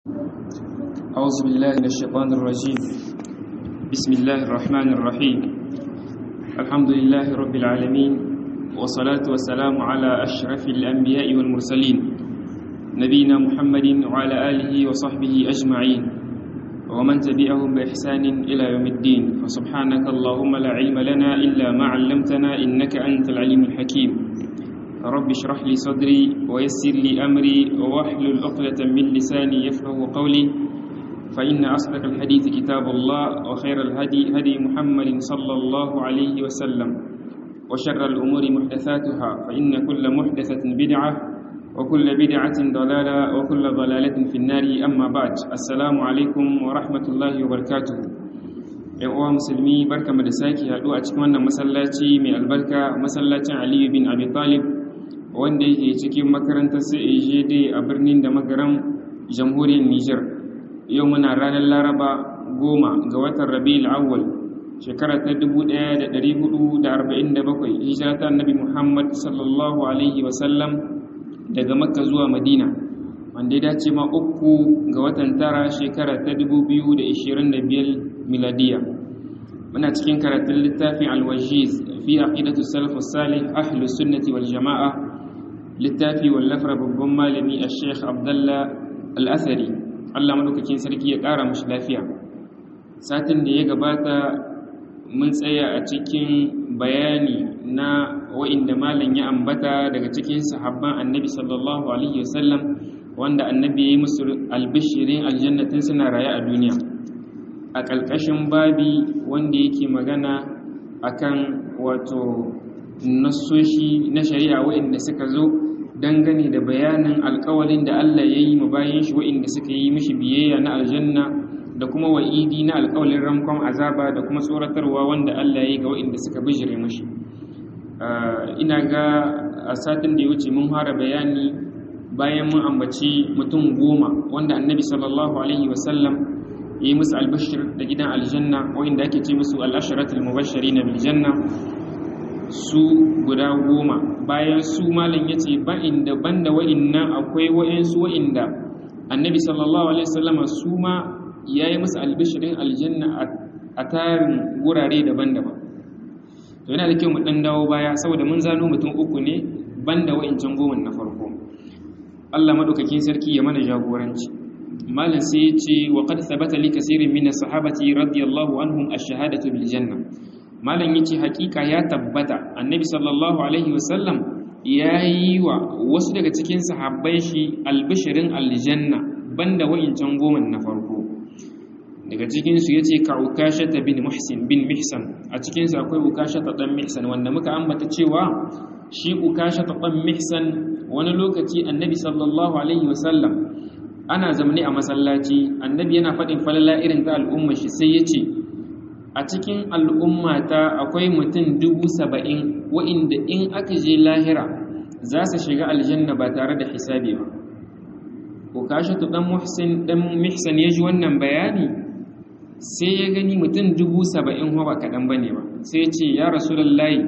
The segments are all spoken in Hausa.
أعوذ بالله من الشيطان الرجيم بسم الله الرحمن الرحيم الحمد لله رب العالمين والصلاة والسلام على أشرف الأنبياء والمرسلين نبينا محمد وعلى آله وصحبه أجمعين ومن تبعهم بإحسان إلى يوم الدين فسبحانك اللهم لا علم لنا إلا ما علمتنا إنك أنت العليم الحكيم رب اشرح لي صدري ويسر لي أمري واحلل عقدة من لساني يفقه قولي فإن أصدق الحديث كتاب الله وخير الهدي هدي محمد صلى الله عليه وسلم وشر الأمور محدثاتها فإن كل محدثة بدعة وكل بدعة ضلالة وكل ضلالة في النار أما بعد السلام عليكم ورحمة الله وبركاته ‘yan uwa musulmi barka mu da sake haɗu a cikin wannan masallaci mai albarka masallacin aliyu bin abi talib wanda yake cikin makarantar CAJD a birnin da magaran jamhuriyar Nijar yau muna ranar Laraba goma ga watan Rabiul Awwal shekara ta 1447 hijira ta Annabi Muhammad sallallahu alaihi wasallam daga Makka zuwa Madina wanda ya dace ma uku ga watan tara shekara ta 2025 miladiya muna cikin karatun littafin Al-Wajiz fi aqidatu salaf salih ahlus sunnati wal jama'a littafi wallafar babban malami a sheikh abdullah al'asari allah madaukakin sarki ya ƙara mashi lafiya satin da ya gabata mun tsaya a cikin bayani na wa'inda malam ya ambata daga cikin sahabban annabi sallallahu alaihi wasallam wanda annabi ya yi musu albishirin aljannatin suna raye a duniya a ƙarƙashin babi wanda yake magana akan wato nassoshi na shari'a waɗanda suka zo dangane da bayanin alkawalin da Allah ya yi bayan shi waɗanda suka yi mishi biyayya na aljanna da kuma wa'idi na alkawalin ramkon azaba da kuma tsoratarwa wanda Allah ya yi ga waɗanda suka bijire mishi ina ga a satin da ya wuce mun fara bayani bayan mun ambaci mutum goma wanda annabi sallallahu alaihi wasallam ya yi musu albashir da gidan aljanna waɗanda ake ce musu al'asharatul mubashirin bil janna su guda goma bayan su malam ya ce ba inda banda wa'innan akwai wa'insu wa'inda annabi sallallahu alaihi wasallama su ma ya yi musu albishirin aljanna a tarin wurare daban-daban to yana da kyau mu dan dawo baya saboda mun zano mutum uku ne banda wa'incan goma na farko Allah madaukakin sarki ya mana jagoranci malam sai ya ce wa qad thabata li kaseerin min as-sahabati radiyallahu anhum ash-shahadatu bil janna malam yace hakika ya tabbata annabi sallallahu alaihi wasallam ya yi wa wasu daga cikin sahabbai shi albishirin aljanna banda wa'incan goma na farko daga cikin su yace ka ukashata bin muhsin bin mihsan a cikin su akwai ukashata dan mihsan wanda muka ambata cewa shi ukashata dan mihsan wani lokaci annabi sallallahu alaihi wasallam ana zamani a masallaci annabi yana faɗin falala irin ta al'umma shi sai yace a cikin al'ummata akwai mutum dubu saba'in wa'inda in aka je lahira za su shiga aljanna ba tare da hisabi ba ko kashatu ɗan muhsin ɗan mihsan ya ji wannan bayani sai ya gani mutum dubu saba'in ba kaɗan ba ne ba sai ce ya rasulallahi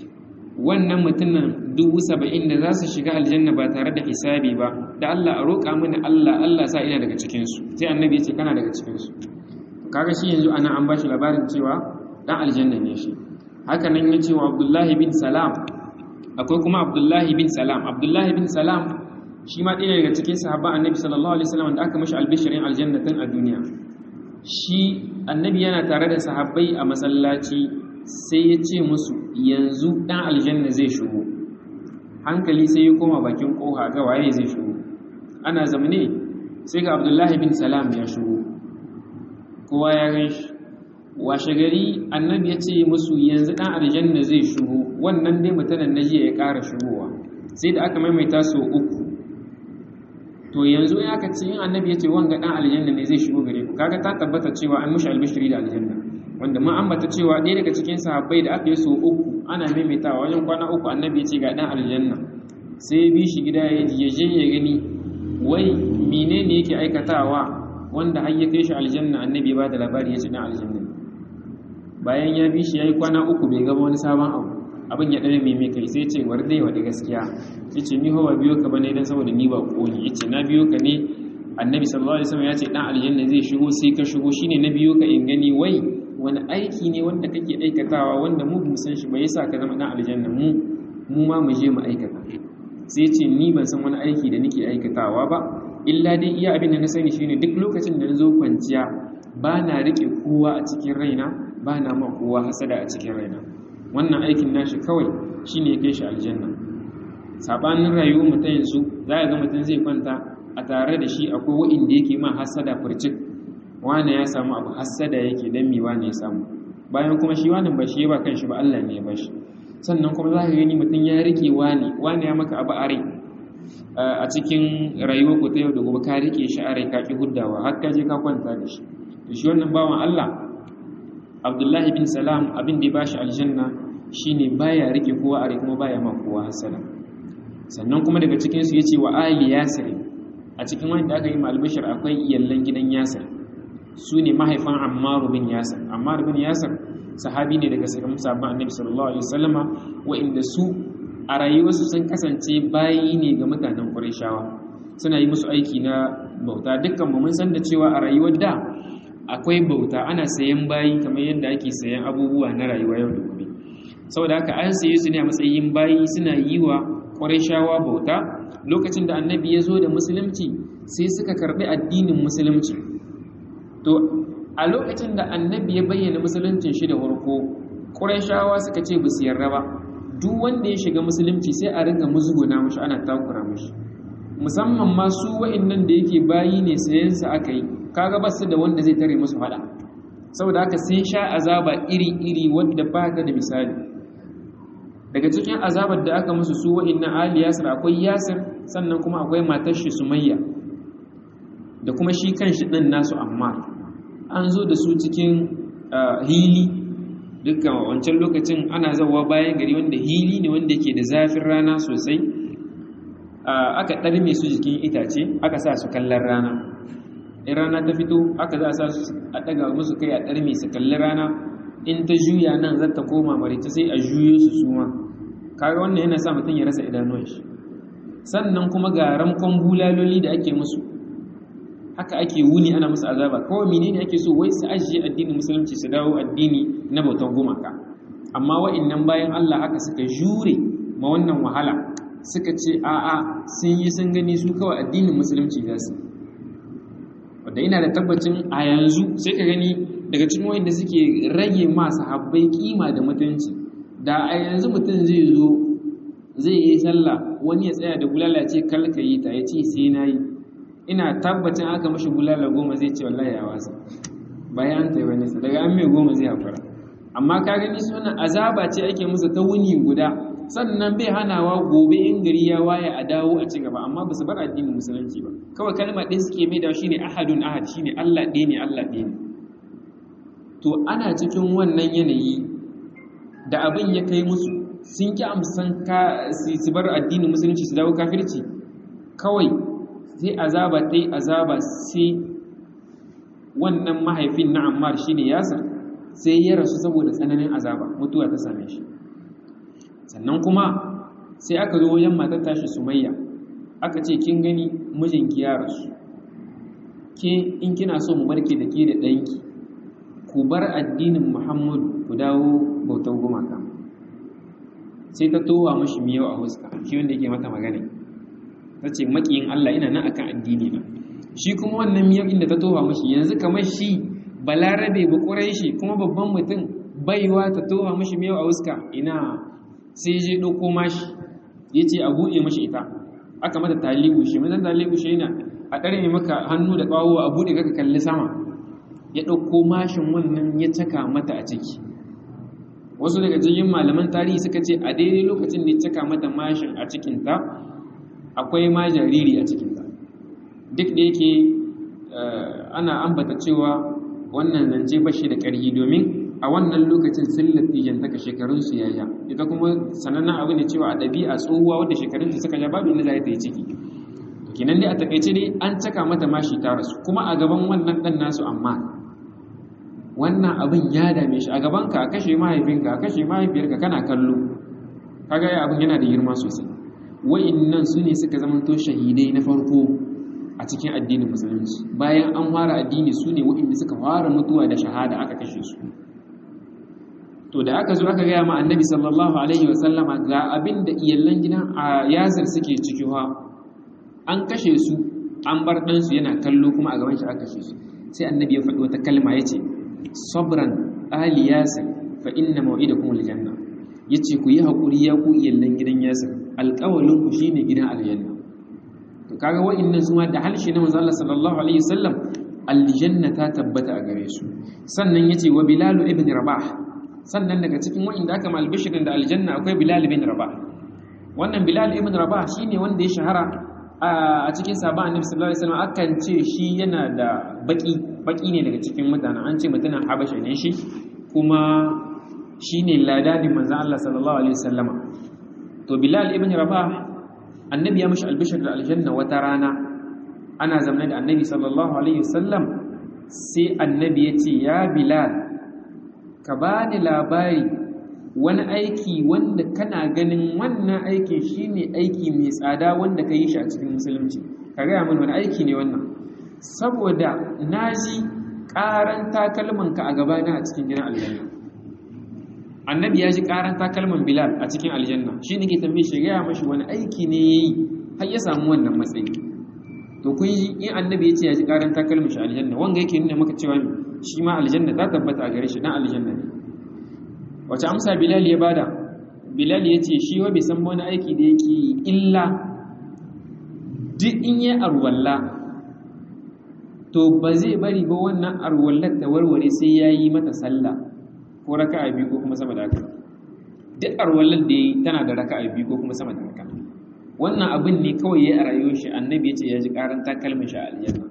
wannan mutumin dubu saba'in da za su shiga aljanna ba tare da hisabi ba da Allah a roƙa mini Allah Allah sa ina daga cikinsu sai annabi ya ce kana daga cikinsu kaga shi yanzu ana an bashi labarin cewa dan aljanna ne shi haka nan ya ce wa abdullahi bin salam akwai kuma abdullahi bin salam abdullahi bin salam shi ma ɗaya daga cikin sahabban annabi sallallahu alaihi wasallam da aka mashi albishirin aljanna tun a duniya shi annabi yana tare da sahabbai a masallaci sai ya ce musu yanzu dan aljanna zai shigo hankali sai ya koma bakin koha ga waye zai shigo ana zamane sai ga abdullahi bin salam ya shigo kowa ya gan shi washe gari annabi ya ce musu yanzu ɗan aljanna zai shigo wannan dai mutanen na jiya ya ƙara shigowa sai da aka maimaita sau uku to yanzu ya aka ce yin annabi ya ce wanga ɗan aljanna ne zai shigo gare ku kaga ta tabbata cewa an mushi albishiri da aljanna wanda mun ambata cewa ɗaya daga cikin sahabbai da aka yi sau uku ana maimaitawa wajen kwana uku annabi ya ce ga ɗan aljanna sai bi shi gida ya je ya gani wai menene yake aikatawa wanda har ya kai shi aljanna annabi ba da labari ya ci dan aljanna bayan ya bi shi yayi kwana uku bai gaba wani sabon abu abin ya dare mai kai sai ce war dai wa da gaskiya yace ni hawa biyo ka bane dan saboda ni ba ko ne yace na biyo ka ne annabi sallallahu alaihi wasallam ya ce dan aljanna zai shigo sai ka shigo shine na biyo ka in gani wai wani aiki ne wanda kake aikatawa wanda mu mu san shi ba yasa ka zama dan aljanna mu mu ma mu je mu aikata sai ce ni ban san wani aiki da nake aikatawa ba illa dai iya abin da na sani shine duk lokacin da na zo kwanciya ba na rike kowa a cikin raina ba na ma kowa hasada a cikin raina wannan aikin nashi kawai shine ya kai shi aljanna sabanin rayuwar mutum yanzu za ga mutum zai kwanta a tare da shi akwai wa'inda yake ma hasada furcik wane ya samu abu hasada yake dan mi wane ya samu bayan kuma shi wani ba shi ya ba kanshi ba Allah ne ya bashi sannan kuma za ka gani mutum ya rike wane wane ya maka abu a rai a cikin rayuwar ku ta yau da gobe ka rike shi a rai ka ki huddawa har ka je ka kwanta da shi to shi wannan bawan Allah Abdullahi bin Salam abin da ya bashi aljanna shine baya rike kowa a rai kuma baya ma kowa hasada sannan kuma daga cikin su yace wa ali yasir a cikin wanda aka yi malbashir akwai iyallan gidan yasir su ne mahaifan ammaru bin yasir ammar bin yasir sahabi ne daga sirrin sabon annabi sallallahu alaihi wasallama wa'inda su a rayuwarsu sun kasance bayi ne ga mutanen qurayshawa suna yi musu aiki na bauta dukkan mu mun san da cewa a rayuwar da akwai bauta ana sayan bayi kamar yadda ake sayan abubuwa na rayuwa yau da gobe saboda haka an saye su ne a matsayin bayi suna yi wa qurayshawa bauta lokacin da annabi ya zo da musulunci sai suka karbi addinin musulunci to a lokacin da annabi ya bayyana musuluncin shi da farko ƙurashawa suka ce ba su yarda ba duk wanda ya shiga musulunci sai a ringa musguna mashi ana takura mashi musamman ma su wa'annan da yake bayi ne sayan sa aka yi kaga ba su da wanda zai tare musu fada saboda haka sun sha azaba iri-iri wadda ba ta da misali daga cikin azabar da aka musu su wa'annan ali yasir akwai yasir sannan kuma akwai matar shi sumayya da kuma shi kan shi ɗin nasu amma an zo da su cikin hili dukkan wancan lokacin ana zawa bayan gari wanda hili ne wanda ke da zafin rana sosai aka ɗarme su jikin itace aka sa su kallon rana in rana ta fito aka za a sa su a ɗaga musu kai a ɗarme su kalli rana in ta juya nan za ta koma marita sai a juyo su suma kaga wannan yana sa mutum ya rasa idanuwan shi sannan kuma ga ramkon bulaloli da ake musu haka ake wuni ana musu azaba kawai menene ake so wai su ajiye addinin musulunci su dawo addini na bautan gumaka amma wa'annan bayan Allah haka suka jure ma wannan wahala suka ce a'a sun yi sun gani su kawai addinin musulunci za su wanda ina da tabbacin a yanzu sai ka gani daga cikin wanda suke rage masu habbai kima da mutunci da a yanzu mutum zai zo zai yi sallah wani ya tsaya da bulala ce kalka yi ta ya ce sai na yi ina tabbacin aka mashi bulala goma zai ce wallahi ya wasa bayan ta yi wani sa daga an mai goma zai haƙura amma ka gani suna azaba ce ake musu ta wuni guda sannan bai hanawa gobe in gari ya waye a dawo a ci gaba amma ba su bar addinin musulunci ba kawai kalma ɗaya suke mai da shine ahadun ahad shine Allah ɗaya ne Allah ɗaya ne to ana cikin wannan yanayi da abin ya kai musu sun ki amsan ka su bar addinin musulunci su dawo kafirci kawai sai azaba ta yi azaba sai wannan mahaifin na ammar shi ne yasir sai ya rasu saboda tsananin azaba mutuwa ta same shi sannan kuma sai aka zo wajen matar tashi sumayya aka ce kin gani mijinki ya rasu ke in kina so mu barke da ke da ɗanki ku bar addinin muhammadu ku dawo bautar gumaka sai ta towa mashi miyau a huska shi wanda yake mata magana ta ce maƙiyin Allah ina nan akan addini na shi kuma wannan miyau inda ta towa mashi yanzu kamar shi balarabe ba ƙurai shi kuma babban mutum baiwa ta towa mashi miyau a huska ina sai je ɗauko mashi ya ce a buɗe mashi ita aka mata talibu shi mazan talibu shi yana a ɗare maka hannu da ƙwawo a buɗe kaka kalli sama ya ɗauko mashin wannan ya caka mata a ciki wasu daga cikin malaman tarihi suka ce a daidai lokacin da ya caka mata mashin a cikinta akwai ma jariri a cikinta duk da yake ana ambata cewa wannan zance bashi da ƙarfi domin a wannan lokacin sun lattijan taka shekarunsu ya ja ita kuma sanannen abu ne cewa a ɗabi'a tsohuwa wadda shekarunta suka ja babu inda za ta yi ciki kinan dai a takaice dai an caka mata mashi ta rasu kuma a gaban wannan ɗan nasu amma wannan abin ya dame shi a gabanka a kashe mahaifinka a kashe mahaifiyarka kana kallo kaga ya abin yana da girma sosai wa'innan su ne suka zamanto shahidai na farko a cikin addinin musulunci bayan an fara addini su ne waɗanda suka fara mutuwa da shahada aka kashe su to da aka zo aka gaya ma annabi sallallahu alaihi wasallama ga abin da iyallan gidan a yasir suke ciki ha an kashe su an bar ɗansu yana kallo kuma a gaban shi aka kashe su sai annabi ya faɗi wata kalma ya ce sabran ali yasir fa inna mau'idakum aljanna yace ku yi hakuri ya ku iyallan gidan yasir alƙawalin ku shine gidan aljanna to kaga wa'annan su ma da halshi na manzo Allah sallallahu alaihi wasallam aljanna ta tabbata a gare su sannan yace wa bilal ibn rabah sannan daga cikin wa'inda aka mal bishirin da aljanna akwai bilal ibn rabah wannan bilal ibn rabah shine wanda ya shahara a cikin sabon annabi sallallahu alaihi wasallam akan ce shi yana da baki baki ne daga cikin mutanen an ce mutumin habasha ne shi kuma shine ladadin manzon Allah sallallahu alaihi wasallama to bilal ibn rabah annabi ya mishi albishir da aljanna wata rana ana zamanin da annabi sallallahu alaihi wasallam sai annabi ya ce ya bilal ka bani labari wani aiki wanda kana ganin wannan aikin shine aiki mai tsada wanda ka yi shi a cikin musulunci ka gaya mana wani aiki ne wannan saboda na ji ƙaran takalmanka a gabana a cikin gidan aljanna annabi ya ji ƙaran takalman bilal a cikin aljanna shi ne ke tambaye shi gaya mashi wani aiki ne ya yi har ya samu wannan matsayi to kun yi in annabi ya ce ya ji ƙaran takalman shi aljanna wanga yake nuna maka cewa shi ma aljanna ta tabbata a gare shi dan aljanna ne wace amsa bilal ya bada bilal ya ce shi wa bai san wani aiki da yake illa duk in yi arwalla to ba zai bari ba wannan arwallar ta warware sai ya yi mata sallah ko raka'a biyu ko kuma sama da haka duk arwallar da yi tana da raka'a biyu ko kuma sama da haka wannan abin ne kawai ya a rayuwar shi annabi ya ce ya ji karan takalmin shi a aljanna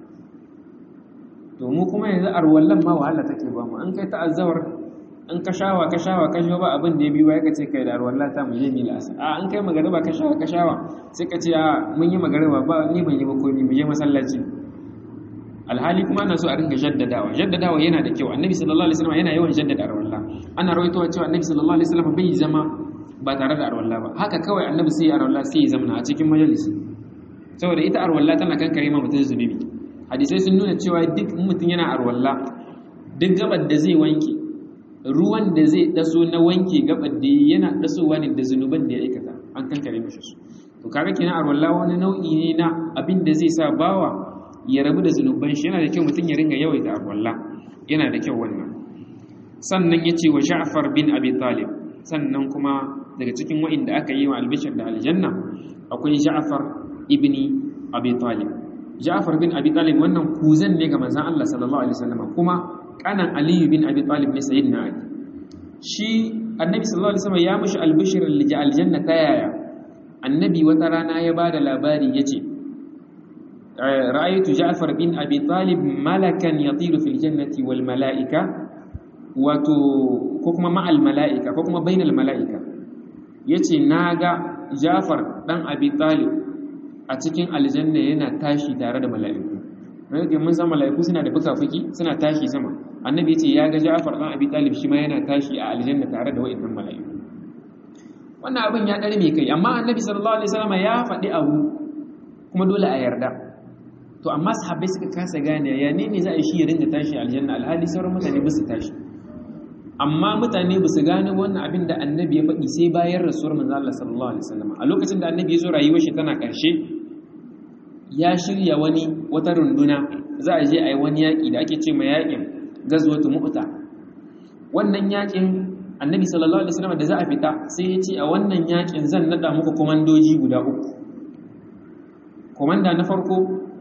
to mu kuma yanzu arwallan ma wahala take ba mu an kai ta azawar in ka shawa ka shawa ka shawa ba abin da ya biyu ya kace kai da arwalla ta mu je mi lasa a an kai magariba ka shawa ka shawa sai ka ce a mun yi magariba ba ni ban yi ba komai mu je masallaci alhali kuma ana so a ringa jaddadawa jaddadawa yana da kyau annabi sallallahu alaihi wasallam yana yawan jaddada arwalla ana rawaitowa cewa annabi sallallahu alaihi wasallam bai zama ba tare da arwalla ba haka kawai annabi sai arwalla sai ya zama a cikin majalisi saboda ita arwalla tana kankare ma mutum zunubi hadisai sun nuna cewa duk mutum yana arwalla duk gabar da zai wanke ruwan da zai daso na wanke gabar da yana dasowa ne da zunuban da ya aikata an kankare mishi su to kaga kenan arwalla wani nau'i ne na abin da zai sa bawa ya rabu da zunuban shi yana da kyau mutum ya ringa yawaita arwalla yana da kyau wannan sannan yace wa Ja'far bin Abi Talib sannan kuma daga cikin wa'inda aka yi wa albishir da aljanna akwai Ja'far ibni Abi Talib Ja'far bin Abi Talib wannan kuzan ne ga manzon Allah sallallahu alaihi wasallam kuma kanan Ali bin Abi Talib ne sayyidina Ali shi Annabi sallallahu alaihi wasallam ya mushi albishir lil aljanna ta yaya Annabi wata rana ya bada labari yace ra'aytu Ja'far bin Abi Talib malakan yatiru fil jannati wal malaika wato ko kuma ma'al malaika ko kuma bainal malaika yace naga Ja'far dan Abi Talib a cikin aljanna yana tashi tare da mala'iku rage mun san mala'iku suna da fuka-fuki suna tashi sama annabi yace ya ga Ja'far dan Abi Talib shi ma yana tashi a aljanna tare da wayannan mala'iku wannan abin ya dare mai kai amma annabi sallallahu alaihi wasallam ya faɗi abu kuma dole a yarda to amma sahabbai suka kasa gane ya ne ne za a shi ya ringa tashi aljanna alhali sauran mutane ba su tashi amma mutane ba su gane wannan abin da annabi ya faɗi sai bayan rasuwar manzo Allah sallallahu alaihi wasallam a lokacin da annabi ya zo rayuwar shi tana ƙarshe ya shirya wani wata runduna za a je a yi wani yaƙi da ake ce ma yaƙin gazwatu mu'ta wannan yaƙin annabi sallallahu alaihi wasallam da za a fita sai ya ce a wannan yaƙin zan nada muku komandoji guda uku komanda na farko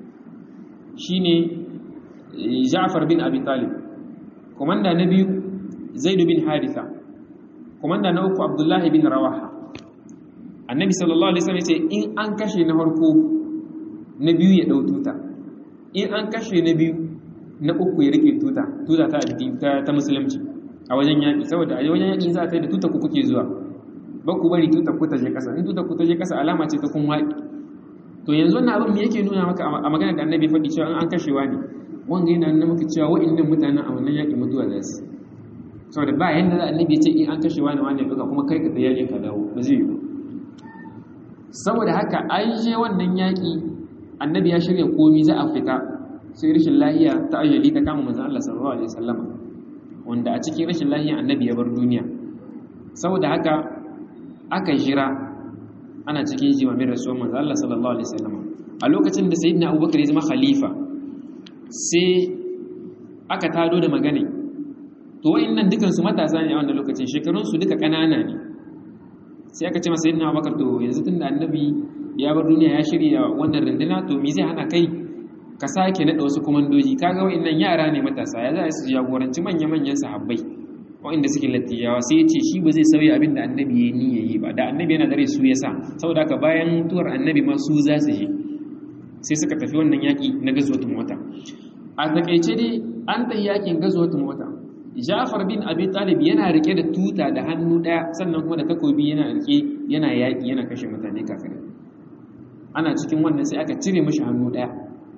shine Ja'far bin Abi Talib komanda na biyu Zaid bin Haritha komanda na uku Abdullah bin Rawaha annabi sallallahu alaihi wasallam ya ce in an kashe na farko na biyu ya ɗau tuta in an kashe na biyu na uku ya rike tuta tuta ta addini ta musulunci a wajen yaƙi saboda a wajen yaƙi za a kai da tuta ku kuke zuwa ba ku bari tuta ku ta je ƙasa in tuta ku ta je ƙasa alama ce ta kun waƙi to yanzu wannan abin me yake nuna maka a maganar da annabi faɗi cewa an kashewa ne wanga yana nuna maka cewa wa'annan mutanen a wannan yaƙi mutuwa za su saboda ba yanda za annabi ya ce in an kashewa ne wani ya ɗauka kuma kai ka da yaƙin ka dawo ba zai yi ba saboda haka an je wannan yaƙi annabi ya shirya komi za a fita sai rashin lahiya ta ajali ta kama manzon Allah sallallahu alaihi wasallam wanda a cikin rashin lahiya annabi ya bar duniya saboda haka aka jira ana cikin jimamin rasuwar manzon Allah sallallahu alaihi wasallam a lokacin da sayyidina Abubakar ya zama khalifa sai aka tado da magana to wayannan dukan su matasa ne a wannan lokacin shekarun su duka kanana ne sai aka ce masa sayyidina Abubakar to yanzu tunda annabi ya bar duniya ya shirya wannan runduna to me zai hana kai ka sake naɗa wasu kumandoji kaga wa'annan yara ne matasa ya za su jagoranci manya-manyan sahabbai wa'anda suke lattiyawa sai ya ce shi ba zai sauya abin da annabi ya yi ya yi ba da annabi yana dare su ya sa saboda haka bayan mutuwar annabi ma su za su je sai suka tafi wannan yaƙi na gazuwatun wata a takaice dai an tafi yaƙin gazuwatun wata Ja'far bin Abi Talib yana rike da tuta da hannu ɗaya sannan kuma da takobi yana rike yana yaƙi yana kashe mutane kafirai ana cikin wannan sai aka cire mishi hannu ɗaya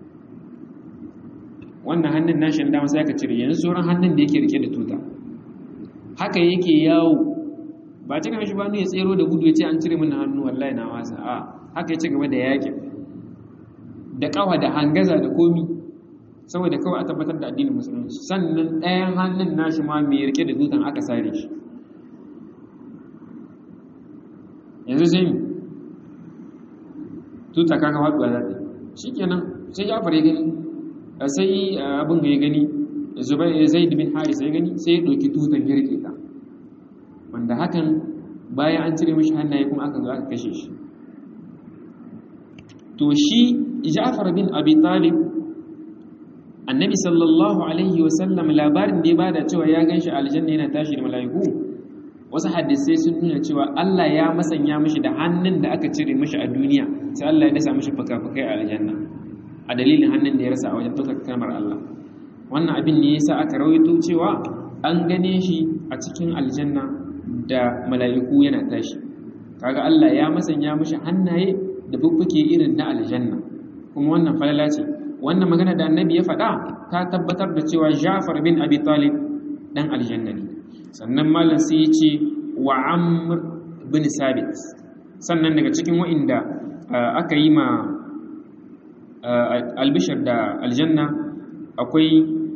wannan hannun nashin dama sai aka cire yanzu sauran hannun da yake rike da tuta haka yake yawo ba cika mishi ba ya tsero da gudu ya ce an cire min hannu wallahi na wasa a haka ya ci gaba da yakin da kawa da hangaza da komi saboda kawai a tabbatar da addinin musulunci sannan ɗayan hannun nashi ma mai rike da tutan aka sare shi yanzu sai mi tuta kaka faɗuwa za ta shi kenan sai ya fara gani sai abin da ya gani zaid bin haris ya gani sai ya ɗauki tutan ya rike ta wanda hakan bayan an cire mishi hannaye kuma aka zo aka kashe shi to shi ja'far bin abi talib annabi sallallahu alaihi wasallam labarin da ya bada cewa ya ganshi aljanna yana tashi da mala'iku wasu hadisai sun nuna cewa Allah ya masanya mishi da hannun da aka cire mishi a duniya sai Allah ya dasa mishi fuka-fukai a aljanna a dalilin hannun da ya rasa a wajen ɗaukar kalmar Allah wannan abin ne yasa aka rawaito cewa an gane shi a cikin aljanna da mala'iku yana tashi kaga Allah ya masanya mishi hannaye da bubbuke irin na aljanna kuma wannan falala ce wannan magana da annabi ya faɗa ta tabbatar da cewa Ja'far bin Abi Talib dan aljanna ne sannan malam sai ya ce wa Amr bin Sabit sannan daga cikin wa'inda aka yi ma albishir da aljanna akwai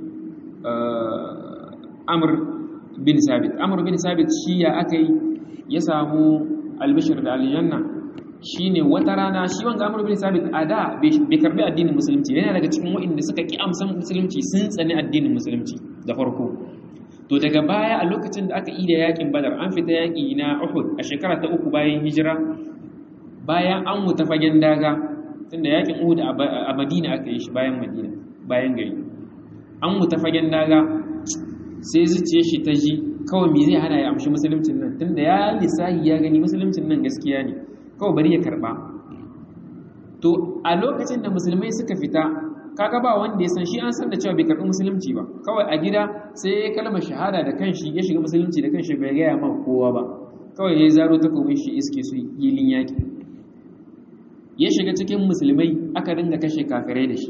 amur bin sabit amur bin sabit shi ya aka yi ya samu albishir da aljanna shi ne wata rana shi wanga amur bin sabit a da bai karbi addinin musulunci yana daga cikin wa'inda suka ki amsan musulunci sun tsani addinin musulunci da farko to daga baya a lokacin da aka yi da yakin badar an fita yaki na uhud a shekara ta uku bayan hijira bayan an wuta fagen daga tunda yakin Uhud a Madina aka yi shi bayan Madina bayan gari an muta fagen daga sai zuciye shi ta ji kawai me zai hana ya amshi musuluncin nan tunda ya lissahi ya gani musuluncin nan gaskiya ne kawai bari ya karba to a lokacin da musulmai suka fita kaga ba wanda ya san shi an san da cewa bai karbi musulunci ba kawai a gida sai ya kalmar shahada da kanshi ya shiga musulunci da kanshi bai gaya ma kowa ba kawai ya zaro takobin shi iske su yilin yaki ya shiga cikin musulmai aka dinga kashe kafirai da shi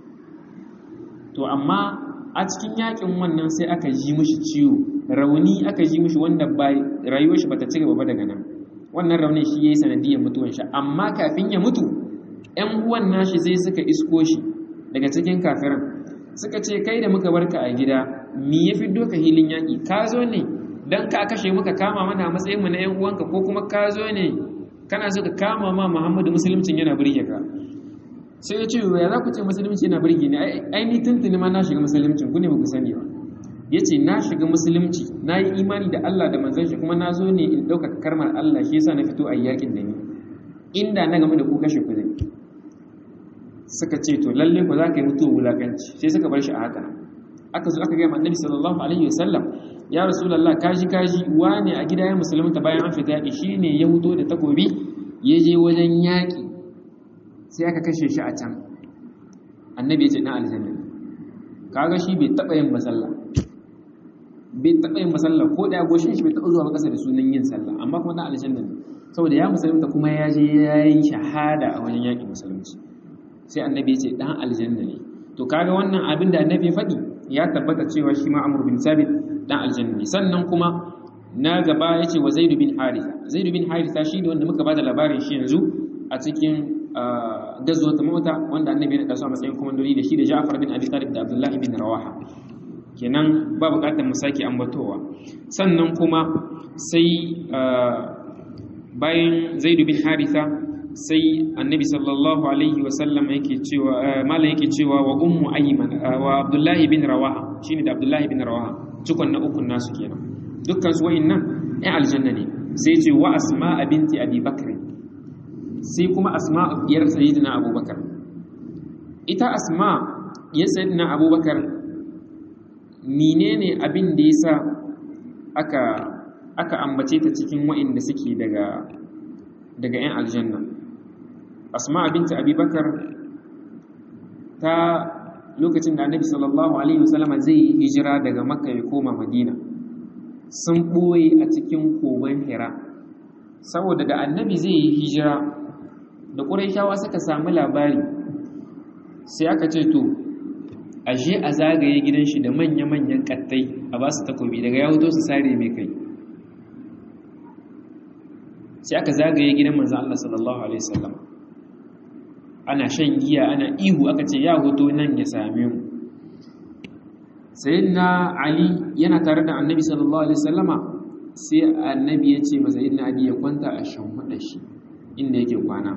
to amma a cikin yakin wannan sai aka ji mishi ciwo rauni aka ji mishi wanda ba rayuwar shi bata ci gaba ba daga nan wannan raunin shi yayi sanadiyar mutuwan shi amma kafin ya mutu ƴan uwan nashi sai suka isko shi daga cikin kafiran suka ce kai da muka barka a gida me ya fi doka hilin yaki ka zo ne dan ka kashe muka kama mana matsayin mu na ƴan uwanka ko kuma ka zo ne kana so ka kama ma Muhammadu musuluncin yana burge ka sai ya ce ya za ku ce musulunci yana burge ni ai ni tuntuni ma na shiga musuluncin ku ne ba ku sani ba ya ce na shiga musulunci na yi imani da Allah da manzon shi kuma na zo ne in ɗaukaka karmar Allah shi yasa na fito a yakin da ni inda na game da ku kashe ku zai suka ce to lalle ku za ka yi mutuwa wulakanci sai suka bar shi a haka aka zo aka gaya ma annabi sallallahu alaihi wasallam ya rasulullah kaji kaji wane a gida ya musulunta bayan an fita yaƙi shine ya huto da takobi ya je wajen yaƙi sai aka kashe shi a can annabi ya ce na aljanna kaga shi bai taɓa yin masalla bai taɓa yin masalla ko da goshin shi bai taɓa zuwa ƙasa da sunan yin sallah amma kuma na aljanna ne saboda ya musulunta kuma ya je ya yi shahada a wajen yaƙin musulunci sai annabi ya ce ɗan aljanna ne to kaga wannan abin da annabi ya faɗi ya tabbata cewa shi ma amur bin sabit dan aljanna ne sannan kuma na gaba ya ce wa zaidu bin haritha zaidu bin haritha shi ne wanda muka bada labarin shi yanzu a cikin gazuwar ta mota wanda annabi ya su a matsayin komandoli da shi da Ja'far bin Abi Talib da Abdullahi bin Rawaha kenan ba bukatar mu sake ambatowa sannan kuma sai bayan Zaid bin Haritha sai annabi sallallahu alaihi wasallam yake cewa malam yake cewa wa ummu ayman wa Abdullahi bin Rawaha shine da Abdullahi bin Rawaha cikon na ukun nasu kenan dukkan su wayannan ai aljanna ne sai ce wa asma binti abi bakr sai kuma asma diyar sayyidina abubakar ita asma diyar sayyidina abubakar menene abin da yasa aka aka ambace ta cikin wa'inda suke daga daga yan aljanna asma binti abubakar ta lokacin da annabi sallallahu alaihi wasallama zai yi hijira daga makka ya koma madina sun ɓoye a cikin kogon hira saboda da annabi zai yi hijira da ƙuraishawa suka samu labari sai aka ce to a je a zagaye gidan shi da manya-manyan kattai a ba su takobi daga ya hoto su sare mai kai sai aka zagaye gidan manzan Allah sallallahu Alaihi wasallam ana shan giya ana ihu aka ce ya hoto nan ya same mu sayyidina ali yana tare da annabi sallallahu alaihi wasallama sai annabi ya ce masa sayyidina ali ya kwanta a shamhuda shi inda yake kwana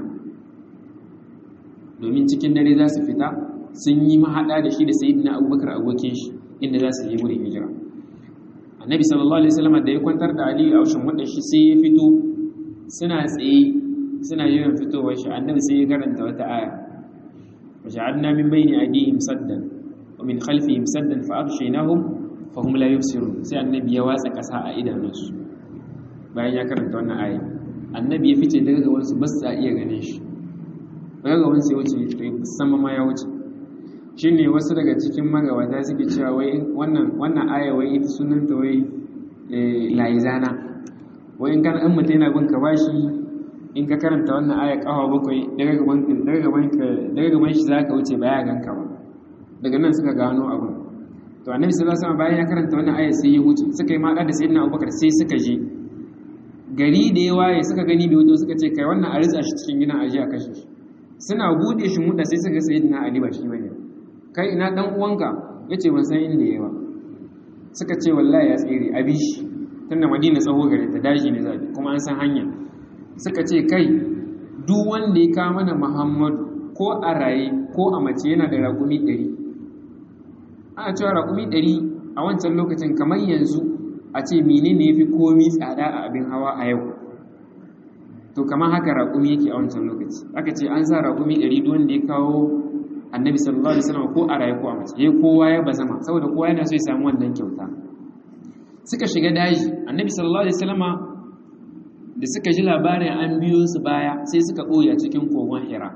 domin cikin dare za su fita sun yi mahada da shi da sayyidina abubakar abokin shi inda za su yi wurin hijira annabi sallallahu alaihi wasallama da ya kwantar da ali a shamhuda shi sai ya fito suna tsaye suna yawan fitowar shi annabi sai ya karanta wata aya wa ja'alna min bayni aydihim saddan ومن خلفهم سدا فأغشيناهم فهم لا يبصرون sai annabi ya watsa kasa a idanunsu bayan ya karanta wannan ayi annabi ya fice daga gaban su ba su iya ganin shi daga gaban su ya wuce sama ma ya wuce shine wasu daga cikin magabata suke cewa wai wannan wannan aya wai ita sunanta wai laizana wai in kan an mutum yana bin ka bashi in ka karanta wannan aya kafa bakwai daga gaban daga gaban daga gaban shi zaka wuce baya ganka ba daga nan suka gano abin to annabi sallallahu alaihi wasallam bayan ya karanta wannan aya sai ya wuce suka yi mada da sayyidina Abubakar sai suka je gari da ya waye suka gani bai wuce suka ce kai wannan a ritsa shi cikin gidan aje a kashe shi suna bude shi muda sai suka sayyidina Ali ba shi bane kai ina dan uwanka yace ban san inda yayi ba suka ce wallahi ya tsere abi shi tunda Madina tsawo gare ta daji ne zabi kuma an san hanya suka ce kai duk wanda ya kawo mana Muhammadu ko a raye ko a mace yana da raƙumi ɗari ana cewa raƙumi ɗari a wancan lokacin kamar yanzu a ce menene ya fi komi tsada a abin hawa a yau to kamar haka raƙumi yake a wancan lokaci aka ce an sa raƙumi ɗari duk wanda ya kawo annabi sallallahu alaihi wasallam ko a raye ko a mace ya kowa ya bazama saboda kowa yana so ya samu wannan kyauta suka shiga daji annabi sallallahu alaihi wasallam da suka ji labarin an biyo su baya sai suka ɓoye a cikin kogon hira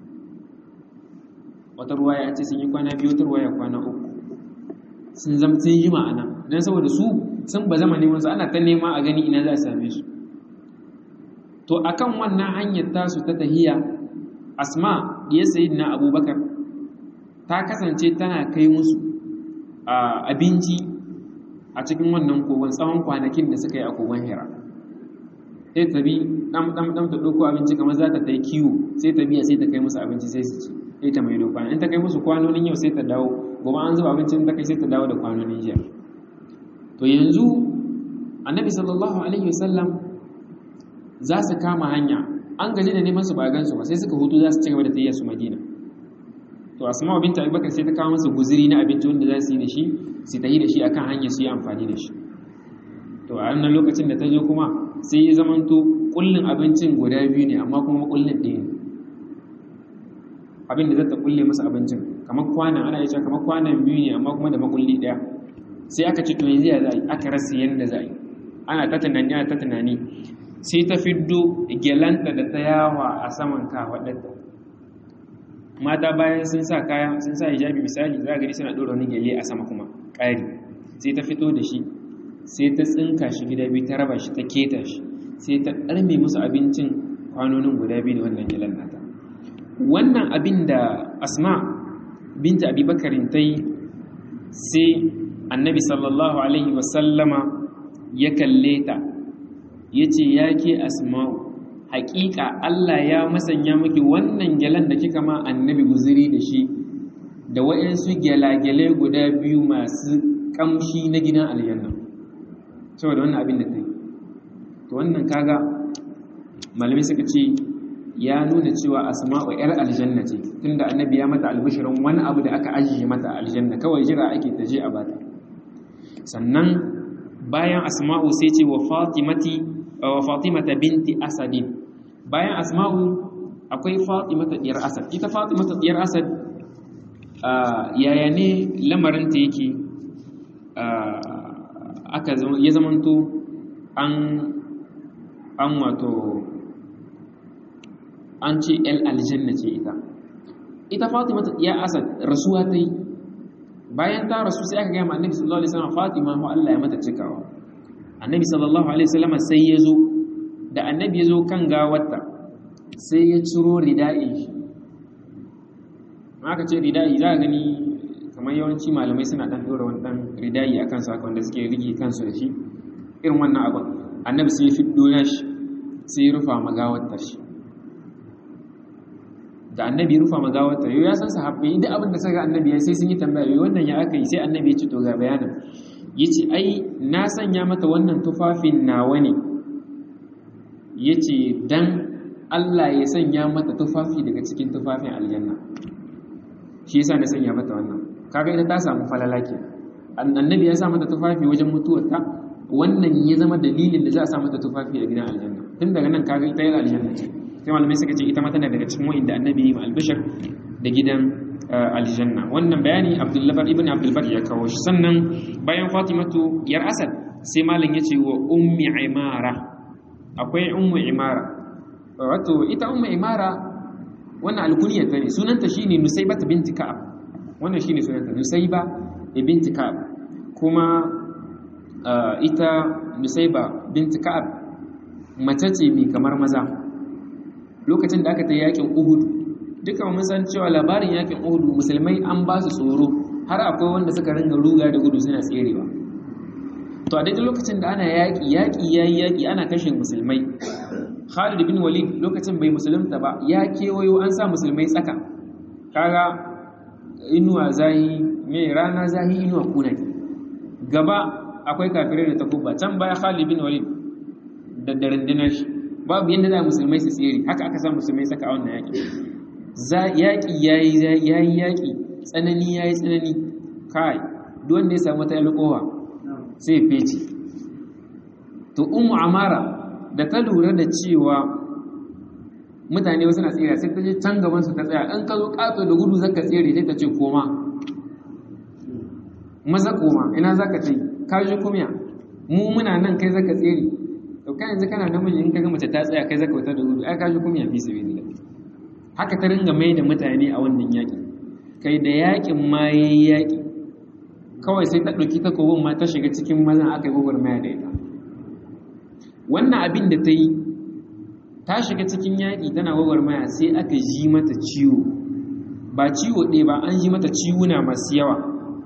wata ruwaya ce sun yi kwana biyu wata ruwaya kwana uku sun zama sun yi ma'ana don saboda su sun ba zama neman su ana ta nema a gani ina za a same su to akan wannan hanyar tasu ta tahiya asma ya sayi na abubakar ta kasance tana kai musu abinci a cikin wannan kogon tsawon kwanakin da suka yi a kogon hira sai ta bi ɗan ɗan ɗan ta ɗauko abinci kamar za ta ta yi kiwo sai ta biya sai ta kai musu abinci sai su ci sai ta mai kwana in ta kai musu kwanonin yau sai ta dawo gobe an zuba abincin ta kai sai ta dawo da kwanonin jiya to yanzu annabi sallallahu alaihi wasallam za su kama hanya an gaji da neman su ba gansu ba sai suka hutu za su ci gaba da tayyar su madina to asma binta abubakar sai ta kawo masa guziri na abinci wanda za su yi da shi su tayi da shi akan hanya su yi amfani da shi to a wannan lokacin da ta zo kuma sai ya zamanto kullun abincin guda biyu ne amma kuma kullun ɗaya ne abin da zai ta kulle masa abincin kamar kwanan ana yi kamar kwanan biyu ne amma kuma da makulli ɗaya sai aka ci to yanzu ya za a yi aka rasa yadda za a yi ana ta tunani ana ta tunani sai ta fiddo gyalanta da ta yawa a saman kafaɗarta mata bayan sun sa kaya sun sa hijabi misali za a gani suna ɗora wani gyale a sama kuma ƙari sai ta fito da shi sai ta tsinka shi gida biyu ta raba shi ta keta shi sai ta ɗarme musu abincin kwanonin guda biyu da wannan gyalan nata wannan abin da asma binta abubakarin ta yi sai annabi sallallahu alaihi wasallama ya kalle ta ya ce ya ke asma'u haƙiƙa Allah ya masanya miki wannan gyalan da kika ma annabi guzuri da shi da waɗansu gyalagyalai guda biyu masu ƙamshi na gidan aljanna saboda wannan abin da ta yi to wannan kaga malamai suka ce ya nuna cewa asma'u yar aljanna ce tunda annabi ya mata albishirin wani abu da aka ajiye mata aljanna kawai jira ake ta je a bata sannan bayan asma'u sai ce wa fatimati wa fatimata binti asadin bayan asma'u akwai fatimata diyar asad ita fatimata diyar asad yaya ne lamarinta yake aka ya zamanto an an wato an ce el aljanna ce ita ita fatima ya asad rasuwa ta yi bayan ta rasu sai aka gaya ma annabi sallallahu alaihi wasallam fatima ho Allah ya mata cikawa annabi sallallahu alaihi wasallam sai ya zo da annabi ya zo kan gawarta sai ya ciro rida'i aka ce rida'i za a gani kamar yawanci malamai suna dan dora wani dan rida'i akan su haka wanda suke rige kansu da shi irin wannan abin annabi sai ya fiddo shi sai ya rufa magawarta shi da annabi ya rufa magawarta yau ya san sahabbai duk abin da suka annabi ya sai sun yi tambaya yau wannan ya aka yi sai annabi ya ce to ga bayanin yace ai na sanya mata wannan tufafin nawa ne yace dan Allah ya sanya mata tufafi daga cikin tufafin aljanna shi yasa na sanya mata wannan kaga ita ta samu falala ke annabi ya sa mata tufafi wajen mutuwarta wannan ya zama dalilin da za a sa mata tufafi a gidan aljanna tun daga nan kaga ita yana aljanna ce sai malamai suka ce ita ma tana daga cikin wa'inda annabi ya yi albishir da gidan aljanna wannan bayani abdullabar ibn abdulbar ya kawo shi sannan bayan fatimatu yar asad sai malam ya ce wa ummi imara akwai ummu imara wato ita ummu imara wannan alkuniya ta ne sunanta shine nusaiba binti ka'ab wannan shine sunanta nusaiba binti ka'ab kuma ita nusaiba binti ka'ab mace ce mai kamar maza lokacin da aka ta yakin uhud duka mun san cewa labarin yakin uhud musulmai an ba su tsoro har akwai wanda suka ringa ruga da gudu suna tserewa to a daidai lokacin da ana yaƙi yaƙi yayi yaƙi ana kashe musulmai Khalid bin Walid lokacin bai musulunta ba ya kewayo an sa musulmai tsaka kaga inuwa zahi me rana zahi inuwa kuna gaba akwai kafirai da takubba can baya Khalid bin Walid da darandinar shi babu yadda za musulmai su tsere haka aka sa musulmai tsaka a wannan yaƙi yaƙi yayi yayi yaƙi tsanani yayi tsanani kai duk wanda ya samu ta alƙowa sai fece to ummu amara da ta lura da cewa mutane wasu na tsira sai ta je can gaban su ta tsaya an ka zo kato da gudu zaka tsere sai ta ce koma maza koma ina zaka ce ka ji kumya mu muna nan kai zaka tsere to kai yanzu kana namiji in kaga mace ta tsaya kai zaka wata da gudu ai ka ji kumya fi sabilillah haka ta ringa mai da mutane a wannan yaƙi kai da yaƙin ma yayi yaƙi kawai sai ta ɗauki takobin ma ta shiga cikin mazan aka yi gwagwarmaya da ita wannan abin da ta yi ta shiga cikin yaƙi tana gwagwarmaya sai aka ji mata ciwo ba ciwo ɗaya ba an ji mata ciwuna masu yawa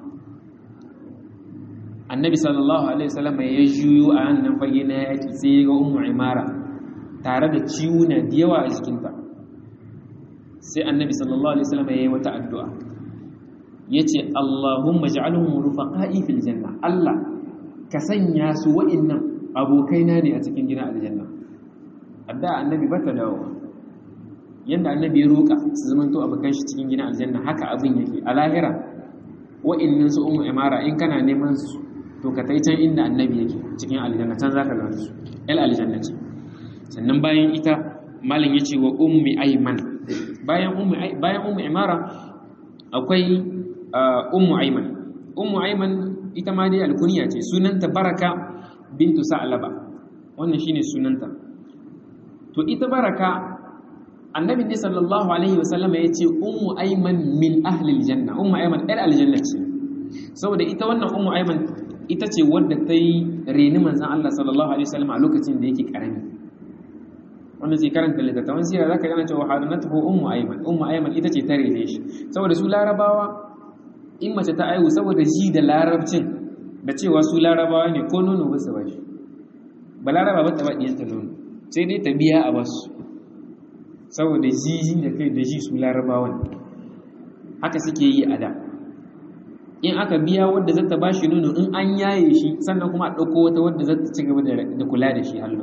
annabi sallallahu alaihi wasallam ya juyo a hannun fage na yaƙi sai ya ga ummu imara tare da ciwuna da yawa a jikinta sai annabi sallallahu alaihi wasallam ya yi wata addu'a yace Allahumma ij'alhum rufaqa'i fil janna Allah ka sanya su wa'annan abokaina ne a cikin gidan aljanna adda annabi bata dawo yanda annabi ya roka su zaman to abokan shi cikin gidan aljanna haka abin yake a lahira wa'annan su ummu imara in kana neman su to ka tai can inda annabi yake cikin aljanna can zaka ga su el aljanna ce sannan bayan ita malam yace wa ummi ayman bayan ummi bayan ummi imara akwai ummu ayman ummu ayman ita ma dai alkuniya ce sunanta baraka bintu sa'laba wannan shine sunanta to ita baraka annabi ne sallallahu alaihi wasallama ya ce ummu ayman min ahli aljanna ummu ayman ɗan aljanna ce saboda ita wannan ummu ayman ita ce wadda ta yi reni manzan Allah sallallahu alaihi wasallama a lokacin da yake karami wanda zai karanta littattafan sira zaka gana cewa hadanatuhu ummu ayman ummu ayman ita ce ta rene shi saboda su larabawa in mace ta aihu saboda ji da larabcin da cewa su larabawa ne ko nono ba su ba shi ba laraba ba ta ba ɗiyanta nono sai dai ta biya a basu saboda jiji da kai da ji su larabawan haka suke yi a da in aka biya wadda zata ba shi nono in an yaye shi sannan kuma a ɗauko wata wadda zata ci gaba da kula da shi hallo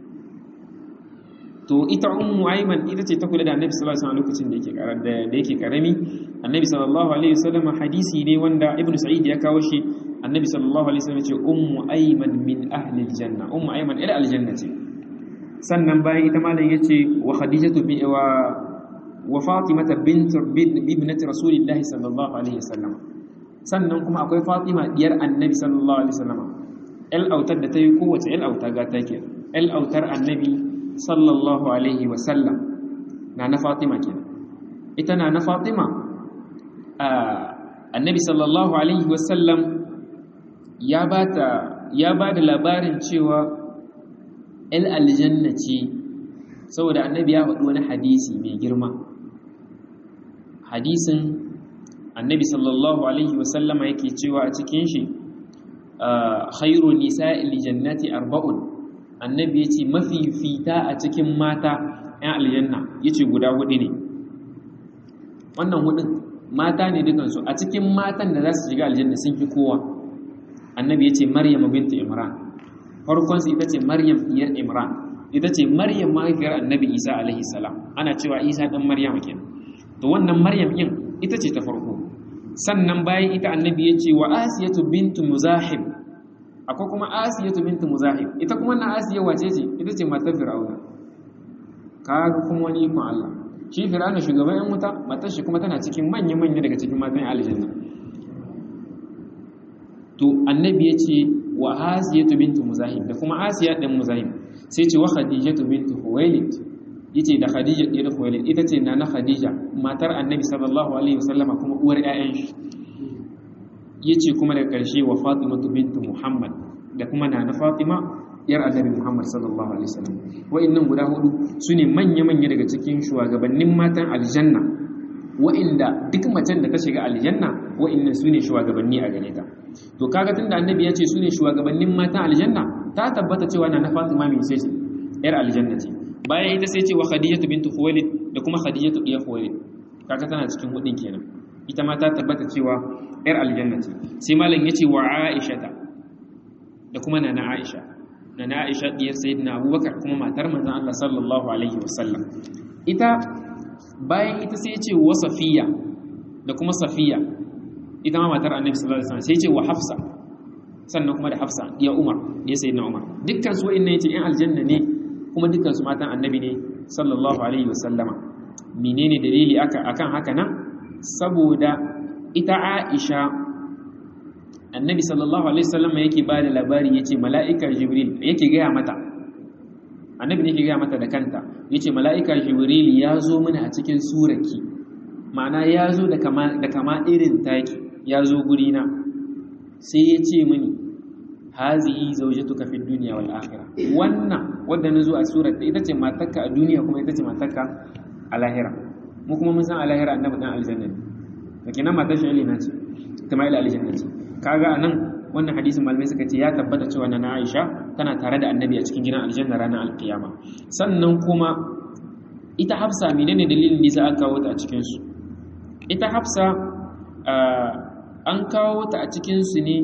to ita ummu ayman ita ce ta kula da annabi sallallahu alaihi wasallam lokacin da yake karar da yake karami annabi sallallahu alaihi wasallam hadisi ne wanda ibnu sa'id ya kawo shi annabi sallallahu alaihi wasallam ya ce ummu ayman min ahli aljanna ummu ayman ila aljanna ce sannan bayan ita malam yace wa khadijatu bi wa wa fatimata bint ibnati rasulillahi sallallahu alaihi wasallam sannan kuma akwai fatima diyar annabi sallallahu alaihi wasallam el autar da ta yi kowace el auta ga take el autar annabi sallallahu alaihi wasallam na na fatima kenan ita na na fatima annabi sallallahu alaihi wasallam ya bata ya bada labarin cewa el aljanna ce saboda annabi ya faɗi wani hadisi mai girma hadisin annabi sallallahu alaihi wasallama yake cewa a cikin shi khairu nisa'il jannati arba'un annabi yace mafifita a cikin mata ƴan aljanna yace guda hudu ne wannan hudun mata ne dukan su a cikin matan da za su shiga aljanna sun fi kowa annabi yace maryam bint imran farkon su ita ce maryam diyar imran ita ce maryam mahaifiyar annabi isa alaihi salam ana cewa isa dan maryam kenan to wannan maryam din ita ce ta farko sannan bayan ita annabi ya ce wa asiyatu bintu muzahib akwai kuma asiyatu bintu muzahib ita kuma na asiya wace ce ita ce matar fir'auna kaga kuma wani ikon Allah shi fir'auna shugaban yan wuta matar shi kuma tana cikin manya manya daga cikin matan aljanna to annabi ya ce wa asiyatu bintu muzahib da kuma asiya din muzahib sai ce wa khadijatu bintu huwailid yace da Khadija ɗiyar Khuwailid ita ce na na Khadija matar Annabi sallallahu alaihi wasallama kuma uwar ƴaƴan shi yace kuma daga ƙarshe wa Fatima bintu Muhammad da kuma na na Fatima yar Annabi Muhammad sallallahu alaihi wasallam wa'annan guda hudu sune manya manya daga cikin shugabannin matan aljanna wa'inda duk macen da ta shiga aljanna wa'annan sune shugabanni a gare ta to kaga tunda Annabi ya ce sune shugabannin matan aljanna ta tabbata cewa na na Fatima mai sai yar aljanna ce bayan ita sai ce wa khadijatu bintu khuwailid da kuma khadijatu diyar khuwailid kaga tana cikin hudin kenan ita ma ta tabbata cewa yar aljanna ce sai malam yace wa aishata da kuma nana aisha nana aisha diyar sayyidina abubakar kuma matar manzon Allah sallallahu alaihi wasallam ita bayan ita sai yace wa safiya da kuma safiya ita ma matar annabi sallallahu alaihi wasallam sai yace wa hafsa sannan kuma da hafsa ya umar ya sayyidina umar dukkan su wa'annan yace in aljanna ne kuma dukansu matan annabi ne sallallahu alaihi wasallama menene dalili aka akan haka nan saboda ita Aisha annabi sallallahu alaihi wasallama yake ba da labari yace mala'ika jibril yake gaya mata annabi ne yake gaya mata da kanta yace mala'ika jibril ya zo mana a cikin suraki ma'ana ya zo da kama da kama irin taki ya zo gurina sai ya ce mini hazihi zawjatuka fi dunya wal akhirah wannan wanda nazo a surar da ita ce matarka a duniya kuma ita ce matarka a lahira mu kuma mun san a lahira annabi dan aljanna ne kenan matar shi na ce ita ma ila aljanna ce kaga anan wannan hadisin malamai suka ce ya tabbata cewa na Aisha tana tare da annabi a cikin gidan aljanna ranar alkiyama sannan kuma ita Hafsa menene dalilin da aka kawo ta a cikin su ita Hafsa an kawo ta a cikin su ne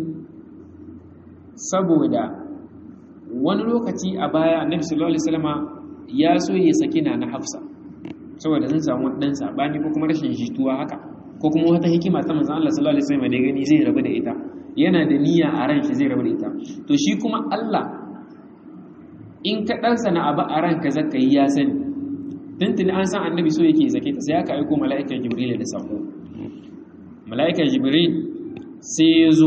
saboda wani lokaci a baya annabi sallallahu alaihi wasallama ya so ya saki na na Hafsa saboda sun samu dan sabani ko kuma rashin jituwa haka ko kuma wata hikima ta manzon Allah sallallahu alaihi wasallam da gani zai rabu da ita yana da niyya a ran shi zai rabu da ita to shi kuma Allah in ka dan sana abu a ranka zaka yi ya sani tuntuni an san annabi so yake zake ta sai aka aiko mala'ikar jibril da sako mala'ikar jibril sai ya zo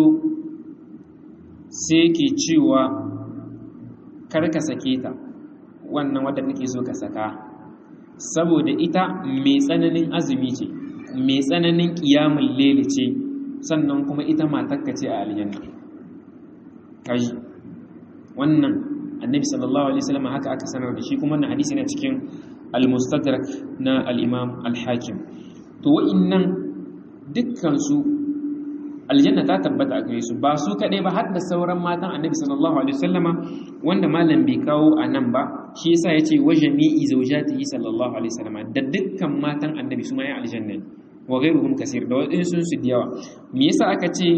sai ke cewa karka sake ta wannan wadda kake so ka saka saboda ita mai tsananin azumi ce mai tsananin kiyamun lele ce sannan kuma ita matakka ce a aljanna kaji wannan annabi sallallahu alaihi wasallam haka aka sanar da shi kuma wannan hadisi na cikin al-mustadrak na al-imam al-hakim to wa'innan dukkan su aljanna ta tabbata a gare su ba su kaɗai ba har da sauran matan annabi sallallahu alaihi wasallama wanda malam bai kawo a nan ba shi yasa ya ce wa jami'i zaujatihi sallallahu alaihi wasallama da dukkan matan annabi su ma ya aljanna ne wa ghairuhum kasir da waɗansu su da yawa me yasa aka ce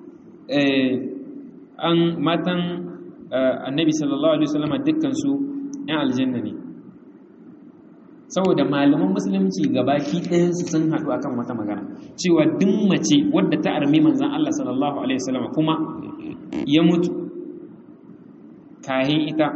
an matan annabi sallallahu alaihi wasallama dukkan su yan aljanna ne saboda malaman musulunci gabaki ɗayansu sun haɗu akan wata magana cewa duk mace wadda ta armi manzan Allah sallallahu alaihi wasallam kuma ya mutu kahin ita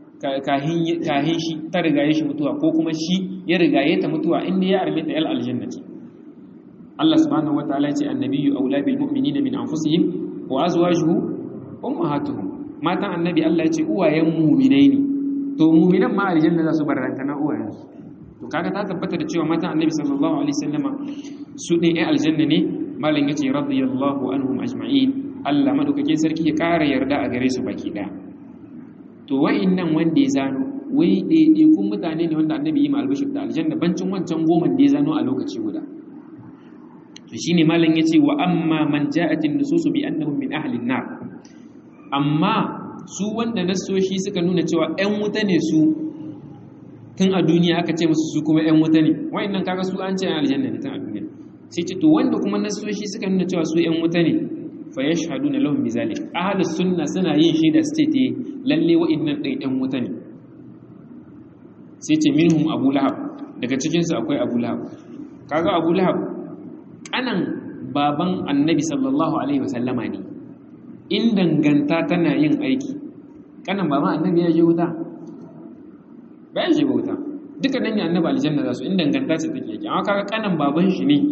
kahin shi ta rigaye shi mutuwa ko kuma shi ya rigaye ta mutuwa inda ya arme ta yal aljanna ce Allah subhanahu wataala ya ce annabiyyu aula bil mu'minina min anfusihim wa azwajuhu ummahatuhum matan annabi Allah ya ce uwayen mu'minai ne to mu'minan ma aljanna za su barranta na uwayensu to kaga ta tabbata da cewa matan annabi sallallahu alaihi wasallama su ne ai aljanna ne malam yace radiyallahu anhum ajma'in Allah madaukakin sarki ya kara yarda a gare su baki daya to wa'annan wanda ya zano wai daidai kun mutane ne wanda annabi yi ma albashir da aljanna bancin wancan goma da ya zano a lokaci guda to shine malam yace wa amma man ja'at an-nusus bi annahum min ahli an-nar amma su wanda nasoshi suka nuna cewa 'yan wuta ne su tun a duniya aka ce musu su kuma 'yan wuta ne wa'annan kaga su an ce yan aljanna ne tun a duniya sai ce to wanda kuma nasoshi suka nuna cewa su 'yan wuta ne fa yashhaduna lahum bizalik ahlus sunna suna yin shaida state eh lalle wa'annan ɗin 'yan wuta ne sai ce minhum abu lahab daga cikin su akwai abu lahab kaga abu lahab kanan baban annabi sallallahu alaihi wasallama ne in danganta tana yin aiki kanan baban annabi ya je wuta ba ya shiga wuta duka nan ne annabi aljanna za su in danganta ce take yake amma kaga kanan baban shi ne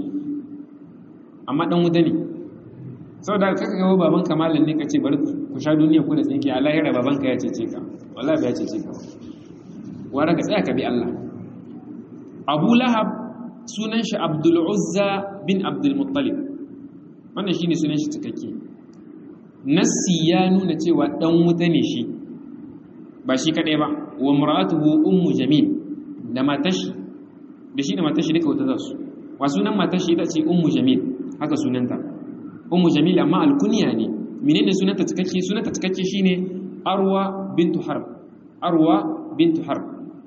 amma dan wuta ne saboda kaka ga baban kamalan ne kace bari ku sha duniya ku da tsinki a lahira baban ka ya cece ka wallahi ba ya cece ka wara ka tsaya ka bi Allah Abu Lahab sunan shi Abdul Uzza bin Abdul Muttalib wannan shine sunan shi cikakke nassi ya nuna cewa dan wuta ne shi ba shi kadai ba wa mar'atuhu ummu jamil da matashi da shi da matashi duka wata zasu wa sunan matashi ita ce ummu jamil haka sunanta ummu jamil amma alkunya ne menene sunanta cikakke sunanta cikakke shine arwa bintu harb arwa bintu harb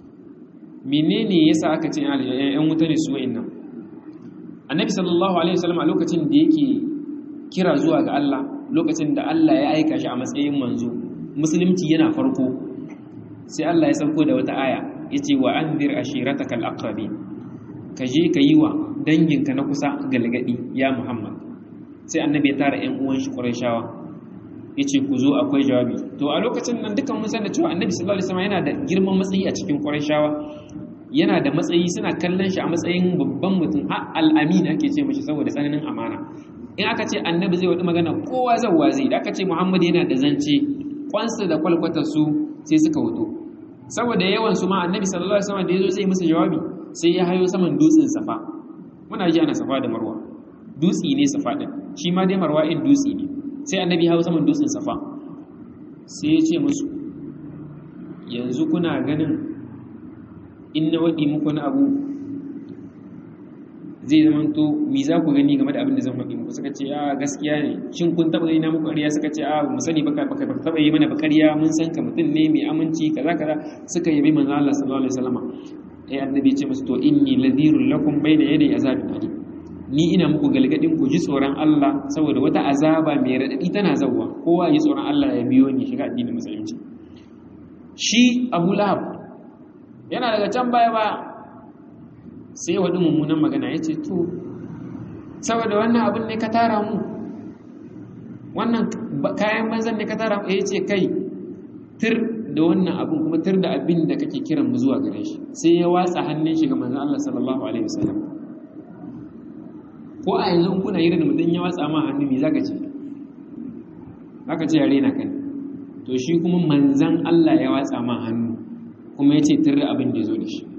menene yasa aka ce yan wuta ne su wa'annan annabi sallallahu alaihi wasallam a lokacin da yake kira zuwa ga Allah lokacin da Allah ya aika shi a matsayin manzo musulunci yana farko sai Allah ya sauko da wata aya yace wa anzir ashirataka alaqrabin ka je ka yi wa danginka na kusa galgadi ya Muhammad sai annabi ya tara ƴan uwan shi Qurayshawa yace ku zo akwai jawabi to a lokacin nan dukan mun san da cewa annabi sallallahu alaihi wasallam yana da girman matsayi a cikin Qurayshawa yana da matsayi suna kallon shi a matsayin babban mutum har al-amin ake ce mishi saboda tsananin amana in aka ce annabi zai wadi magana kowa zai wazi da aka ce Muhammad yana da zance kwansa da kwalkwatar su sai suka wuto saboda yawan su ma annabi sallallahu alaihi wasallam da yazo zai musu jawabi sai ya hayo saman dutsen safa muna ji ana safa da marwa dutsi ne safa din shi ma dai marwa in dutsi ne sai annabi hayo saman dutsen safa sai ya ce musu yanzu kuna ganin in na wadi muku na abu zai zama to mi za ku gani game da abin da zan faɗi muku suka ce a gaskiya ne shin kun taɓa yi na muku ƙarya suka ce a mu sani baka baka taɓa yi mana ba ƙarya mun san ka mutum ne mai aminci kaza kaza suka yabi manzo Allah sallallahu alaihi wasallam ai annabi ya ce musu to inni ladhirul lakum bayna yaday azabin alim ni ina muku galgadin ku ji tsoron Allah saboda wata azaba mai radadi tana zawwa kowa yi tsoron Allah ya biyo ni shiga addinin musulunci shi Abu Lahab yana daga can baya baya sai waɗi mummunan magana ya ce to saboda wannan abin ne ka tara mu wannan kayan banzan ne ka tara mu ya ce kai tir da wannan abin kuma tir da abin da kake kiran mu zuwa gare shi sai ya watsa hannun shi ga manzon Allah sallallahu alaihi wasallam ko a yanzu kuna yi da mutum ya watsa ma hannu me zaka ce zaka ce yare na kan to shi kuma manzon Allah ya watsa ma hannu kuma ya ce tir da abin da ya zo da shi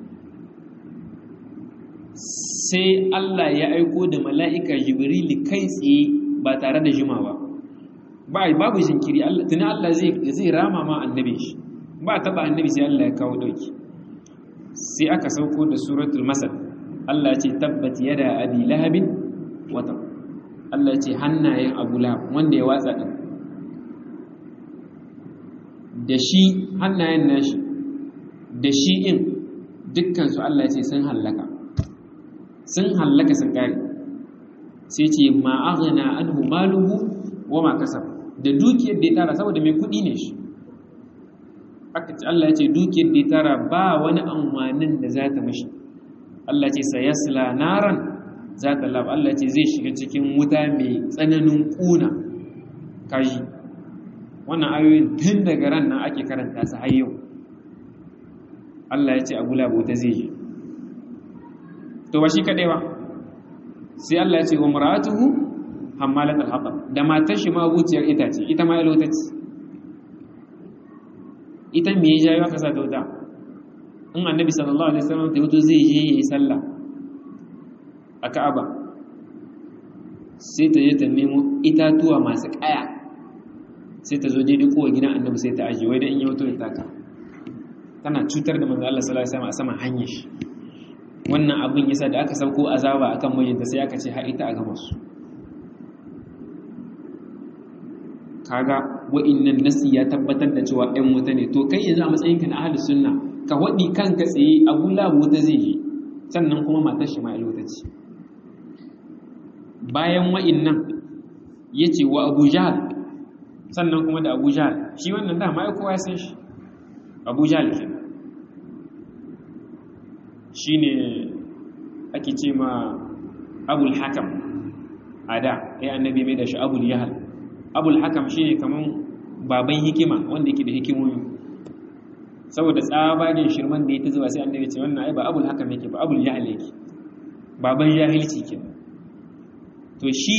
sai Allah ya aiko da mala'ika Jibrili kai tsaye ba tare da jimawa ba babu jinkiri tuni Allah zai rama ma annabi shi ba taba annabi sai Allah ya kawo dauki sai aka sauko da suratul masad Allah ce tabbat yada abi lahabin wata Allah ce hannayen Abu Lahab wanda ya watsa din da shi hannayen nashi da shi in dukkan su Allah ce sun hallaka sun hallaka sun kare sai ce ma aghna anhu maluhu wa ma kasab da dukiyar da ya tara saboda mai kudi ne shi aka ce Allah ya ce dukiyar da ya tara ba wani amfanin da za ta mashi Allah ce sayasla naran za ta lab Allah ce zai shiga cikin wuta mai tsananin kuna kaji wannan ayoyin tun daga ran nan ake karanta su har yau Allah ya ce abu labu ta zai yi to ba shi kadai ba sai Allah ya ce wa mar'atuhu hammalat al-hatab da matar shi ma buciyar itace ita ma ilota ce ita me ya jawo aka sa ta wuta in annabi sallallahu alaihi wasallam ta wuto zai je yayi sallah a Ka'aba sai ta je ta nemo itatuwa masu kaya sai ta zo daidai kowa gidan annabi sai ta ajiye wai dan in ya wuto ya taka tana cutar da manzo Allah sallallahu alaihi wasallam a saman hanyar shi wannan abin yasa da aka sauko azaba akan mijinta sai aka ce har ita a gama su kaga wa'innan nasi ya tabbatar da cewa ɗan wuta ne to kai yanzu a matsayinka na ahlus sunna ka waɗi kanka tsaye abu labu wuta zai yi sannan kuma matar shi ma wuta ce bayan wa'innan ya ce wa abu jahal sannan kuma da abu jahal shi wannan dama ya kowa san shi abu jahal ke shi ne ake ce ma abul hakam a da ya annabi mai da shi abul yahal abul hakam shi ne kamar baban hikima wanda yake da hikimomi saboda tsabagen shirman da ya ta zuwa sai annabi ce wannan ai ba abul hakam yake ba abul yahal yake baban jahilci ke to shi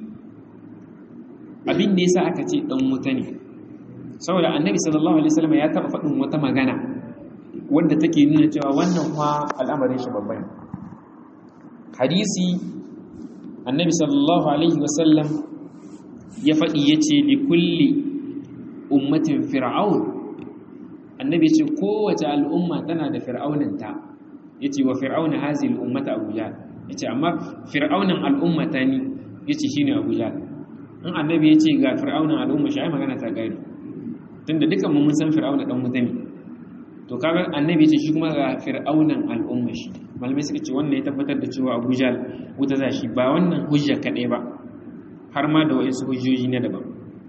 abin da yasa aka ce dan wuta ne saboda annabi sallallahu alaihi wasallam ya taba faɗin wata magana wanda take nuna cewa wannan fa al'amarin shi babban hadisi annabi sallallahu alaihi wasallam ya faɗi ya ce li kulli ummatin fir'aun annabi ce kowace al'umma tana da fir'auninta ya ce wa fir'auna hazi al'ummata abuja ya ce amma fir'aunin al'ummata ni ya ce shi ne abuja in annabi ya ce ga fir'aunin al'umma shi ai magana ta gari tun da dukkan mun san fir'auna ɗan mutane to kaga annabi ya ce shi kuma ga fir'aunin al'umma shi malamai suka ce wannan ya tabbatar da cewa abuja wuta za shi ba wannan hujja kaɗai ba har ma da waɗansu hujjoji na daban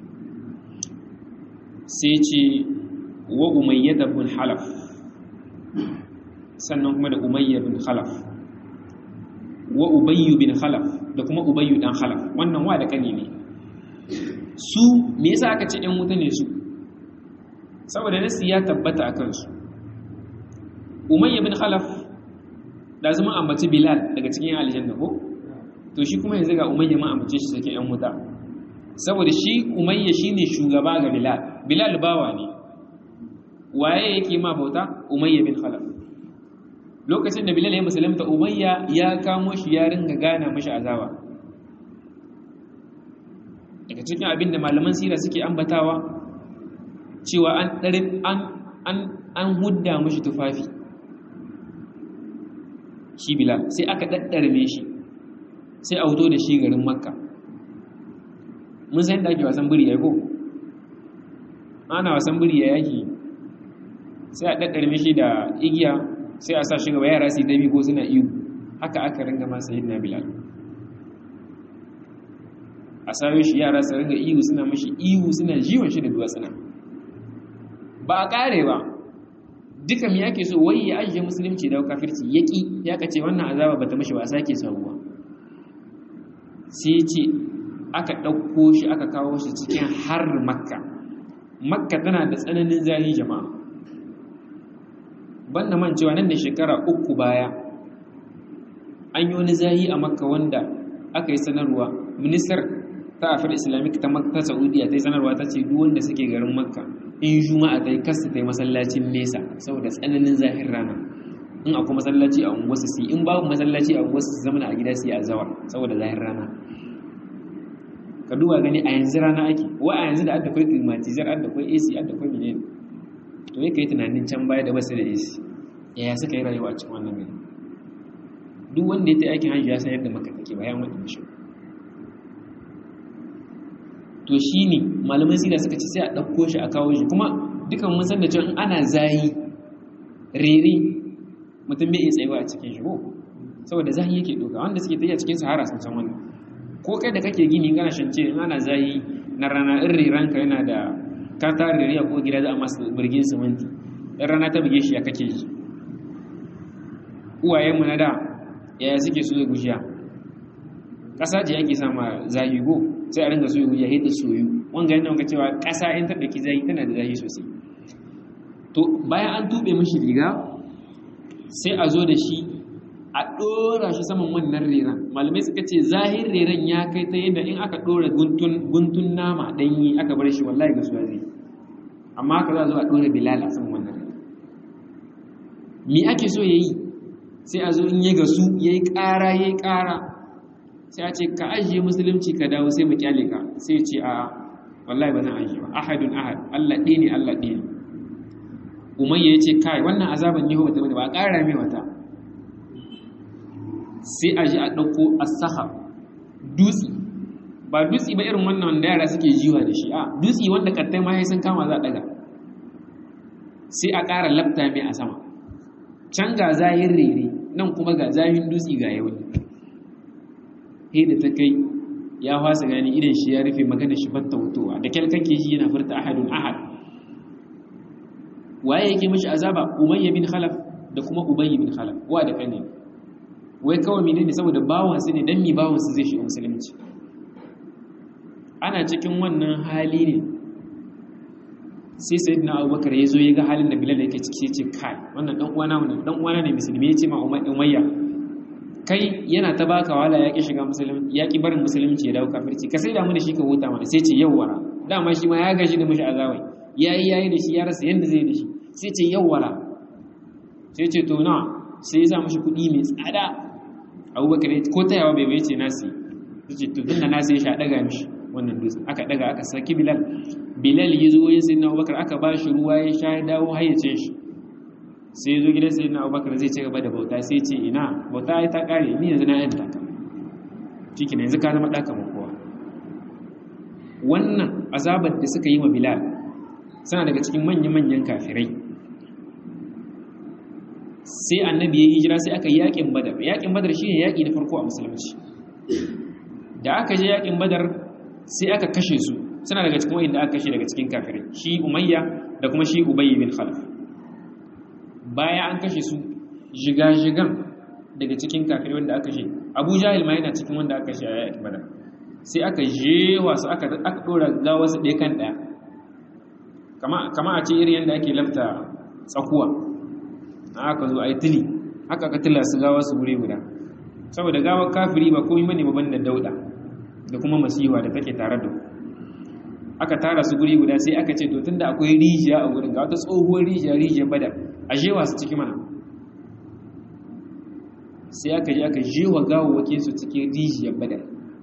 sai ce wa umayyata bin halaf sannan kuma da umayya bin halaf wa ubayyu bin halaf da kuma ubayyu dan halaf wannan wa da kane ne su me yasa aka ce ɗan wuta ne su saboda nasi ya tabbata a kansu umayya bin halaf da zama ambaci bilal daga cikin aljanna ko to shi kuma yanzu ga umayya ma amince shi sake yan wuta saboda shi umayya shine shugaba ga bilal bilal bawa ne waye yake ma bauta umayya bin khalaf lokacin da bilal ya musulunta umayya ya kamo shi ya ringa gana mashi azaba daga cikin abin da malaman sira suke ambatawa cewa an an an an hudda mashi tufafi shi bilal sai aka daddarme shi sai a wuto da shi garin makka mun san da ake wasan biri ya ko ana wasan biri ya yaki sai a ɗaɗɗarme shi da igiya sai a sa shi gaba yara su yi tabi ko suna iyo haka aka ringa masa yin na bilal a sayo shi yara su ringa iyo suna mashi iyo suna jiwon shi da duwatsuna ba a ƙare ba duka mi yake so wai ya ajiye musulunci da kafirci yaki ya kace wannan azaba bata mashi ba a sake sabuwa sai ce aka ɗauko shi aka kawo shi cikin har makka makka tana da tsananin zahi jama'a banda man cewa nan da shekara uku baya an yi wani zahi a makka wanda aka yi sanarwa ministar ta afir islamic ta makka saudiya ta yi sanarwa ta ce duk wanda suke garin makka in juma'a ta yi kasta ta yi masallacin nesa saboda tsananin zahin rana in akwai masallaci a unguwarsu su in babu masallaci a unguwarsu su zama a gida su yi azawar saboda zahin rana ka duba gani a yanzu rana ake wa a yanzu da adda kwai climatizar adda kwai AC adda kwai menene to yake yi tunanin can baya da basu da AC yaya suka yi rayuwa a cikin wannan gari duk wanda ya ta aikin hajji ya san yadda maka take bayan wani mishi to shine malaman sira suka ce sai a ɗauko shi a kawo shi kuma dukan mun san da cewa in ana zayi rere mutum bai iya tsayuwa a cikin shi ko saboda zahi yake doka wanda suke tafiya cikin sahara sun san wannan ko kai da kake gini kana shance in ana zahi na rana in riranka yana da ka ta ririya ko gida za a masa birgin siminti in rana ta buge shi ya kake ji uwayenmu na da yaya suke so ya gujiya ƙasa ce ake sama zahi go sai a ringa so ya gujiya hita soyu wanga yana wanka cewa ƙasa in ta ɗauki zahi tana da zahi sosai to bayan an tuɓe mashi riga sai a zo da shi a ɗora shi saman wannan reran malamai suka ce zahir reran ya kai ta yadda in aka ɗora guntun nama ɗanyi aka bar shi wallahi ga suwa zai amma haka za a zo a ɗora bilal a saman wannan reran me ake so ya yi sai a zo in ya gasu ya yi ƙara ya yi ƙara sai a ce ka ajiye musulunci ka dawo sai mu kyale ka sai ce a wallahi ba zan ajiye ba ahadun ahad allah ɗaya ne allah ɗaya ne umayya ya ce kai wannan azaban ne wata ba a ƙara mai wata sai a ji a ɗauko asaha dutse ba dutse ba irin wannan wanda yara suke jiwa da shi a dutse wanda kattai ma sun kama za a ɗaga sai a ƙara lafta mai a sama can ga zahin rere nan kuma ga zahin dutse ga yau he da ta kai ya fasa gani idan shi ya rufe magana shi batta wutowa da kyal kake shi yana furta ahadun ahad waye yake mishi azaba umayya bin khalaf da kuma ubayy bin khalaf wa da kane wai kawai menene saboda bawon su ne dan mi bawon su zai shiga musulunci ana cikin wannan hali ne sai sayyidina abubakar ya zo ya ga halin da bilal yake ciki ce kai wannan dan uwana ne dan uwana ne musulmi ya ce ma umayya kai yana ta baka wala ya ki shiga musulunci ya ki barin musulunci ya dawo kafirci ka sai da mu da shi ka huta mana sai ce yawwara dama shi ma ya gashi da mishi azawai yayi yayi da shi ya rasa yanda zai da shi sai ce yawwara sai ce to na sai ya sa mishi kuɗi mai tsada abubakar ko tayawa bai bai ce nasi sai ce to dinna nasi ya sha daga mishi wannan dutse aka daga aka saki bilal bilal ya zo ya sayi na abubakar aka ba shi ruwa ya sha ya dawo hayyacin shi sai ya zo gidan sayi na abubakar zai ci gaba da bauta sai ce ina bauta ya ta kare ni yanzu na yanta ka ciki yanzu ka zama ɗaka kowa wannan azabar da suka yi wa bilal suna daga cikin manya-manyan kafirai sai annabi ya hijira sai aka yi yaƙin badar yaƙin badar shi ne yaƙi na farko a musulunci da aka je yaƙin badar sai aka kashe su suna daga cikin wa'inda aka kashe daga cikin kafirai shi umayya da kuma shi ubayy bin khalaf baya an kashe su jiga-jigan daga cikin kafirai wanda aka kashe abu jahil ma yana cikin wanda aka kashe a yaƙin badar sai aka jewa su aka ɗora gawa su ɗaya kan ɗaya kama a ce irin yadda ake lafta tsakuwa aka zo a yi tili haka aka tila su gawa su gure guda saboda gawar kafiri ba komai bane babban da dauda da kuma masiwa da take tare da aka tara su guri guda sai aka ce to tunda akwai rijiya a gurin ga wata tsohuwar rijiya rijiyar badar a jewa su ciki mana sai aka je aka jewa gawawwakin su cikin rijiyar badar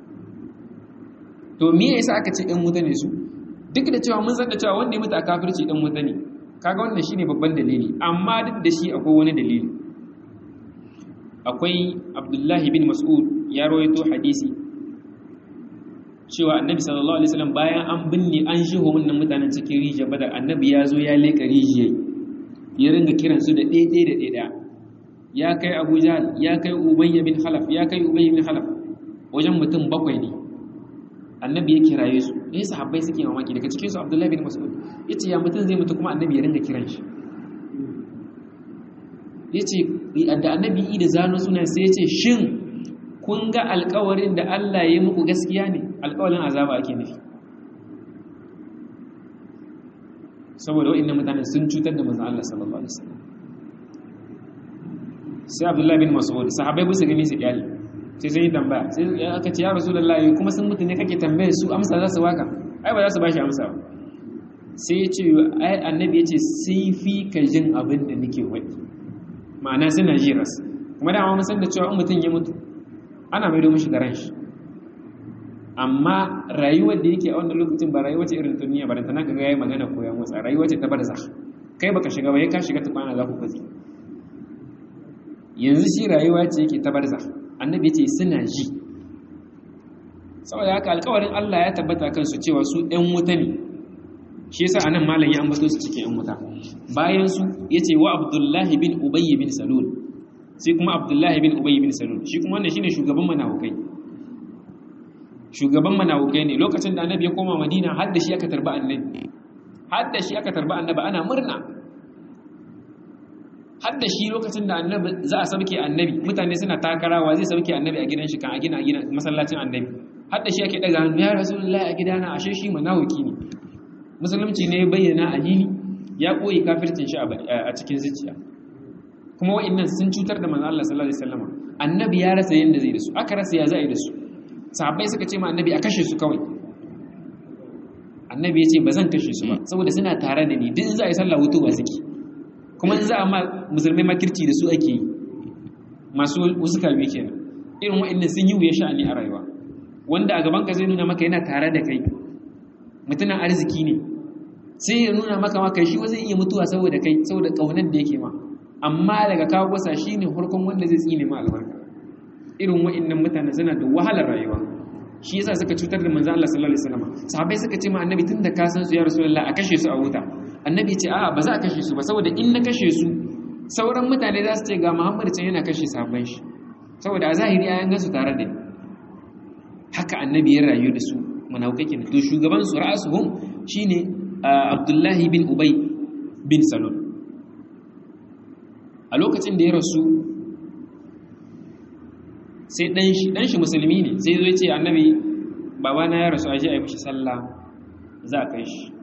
to me yasa aka ce ɗan wuta ne su duk da cewa mun san da cewa wanda ya mutu a kafirci ɗan wuta ne kaga wannan shine babban dalili amma duk da shi akwai wani dalili akwai abdullahi bin mas'ud ya rawaito hadisi cewa annabi sallallahu alaihi wasallam bayan an binne an shiho wannan mutanen cikin rijiyar badar annabi ya zo ya leka rijiyar ya ringa kiran su da ɗaiɗai da ɗaiɗa ya kai abu jahal ya kai ubayya bin khalaf ya kai ubayya bin khalaf wajen mutum bakwai ne annabi ya kiraye su eh sahabbai suke mamaki daga cikin su abdullahi bin mas'ud yace ya mutum zai mutu kuma annabi ya ringa kiran shi yace da annabi da zano sunan sai yace shin kun ga alƙawarin da Allah ya muku gaskiya ne alƙawarin azaba ake nufi saboda wa'annan mutanen sun cutar da manzon Allah sallallahu alaihi wasallam sai abdullahi bin mas'ud sahabbai ba su gani su kyale sai sun yi tambaya sai aka ce ya rasulullahi kuma sun mutu ne kake tambaye su amsa za su waka ai ba za su bashi amsa ba sai ya ce ai annabi ya ce sai fi ka jin abin da nake wadi ma'ana suna ji ras kuma dama mun san da cewa in mutum ya mutu ana maido mishi da ran shi amma rayuwar da yake a wannan lokacin ba rayuwa ce irin duniya ba da tana ga yayi magana ko ya motsa rayuwa ce ta barzakh kai baka shiga ba ya ka shiga tukwana za ku kwazi yanzu shi rayuwa ce yake ta barzakh annabi ya ce suna ji saboda haka alƙawarin Allah ya tabbata kansu cewa su ɗan wuta ne shi yasa anan malam ya ambato su cikin ɗan wuta bayan su yace wa Abdullahi bin Ubay bin Salul sai kuma Abdullahi bin Ubay bin Salul shi kuma wannan shine shugaban manahukai shugaban manahukai ne lokacin da annabi ya koma Madina har da shi aka tarba annabi har da shi aka tarba annabi ana murna har da shi lokacin da annabi za a sauke annabi mutane suna takarawa zai sauke annabi a gidan shi kan a gina a gina masallacin annabi har da shi ake daga hannu ya rasulullahi a gidana ashe shi manawaki ne musulunci ne bayyana a hili ya koyi kafircin shi a cikin zuciya kuma wa'annan sun cutar da manzo Allah sallallahu alaihi wasallam annabi ya rasa yanda zai da su aka rasa ya zai da su sahabbai suka ce ma annabi a kashe su kawai annabi ya ce ba zan kashe su ba saboda suna tare da ni duk in za a yi sallah hutu ba suke kuma in za a ma musulmai makirci da su ake yi masu wasu kalmi kenan irin wa'annan sun yi wuya sha'ani a rayuwa wanda a gaban ka zai nuna maka yana tare da kai mutumin arziki ne sai ya nuna maka maka shi zai iya mutuwa saboda kai saboda kaunar da yake ma amma daga kawo wasa shine farkon wanda zai tsine ma albarka irin wa'annan mutane suna da wahalar rayuwa shi yasa suka cutar da manzo Allah sallallahu alaihi wasallam sahabbai suka ce ma annabi tunda ka san su ya rasulullah a kashe su a wuta annabi ce a'a ba za a kashe su ba saboda in na kashe su sauran mutane za su ce ga Muhammad can yana kashe sahabban shi saboda a zahiri ayan gansu tare da haka annabi ya rayu da su munafikai kenan to shugaban su ra'asuhum shine Abdullahi bin Ubay bin Salul a lokacin da ya rasu sai dan shi dan shi musulmi ne sai zo ya ce annabi babana ya rasu aje a yi mishi sallah za a kai shi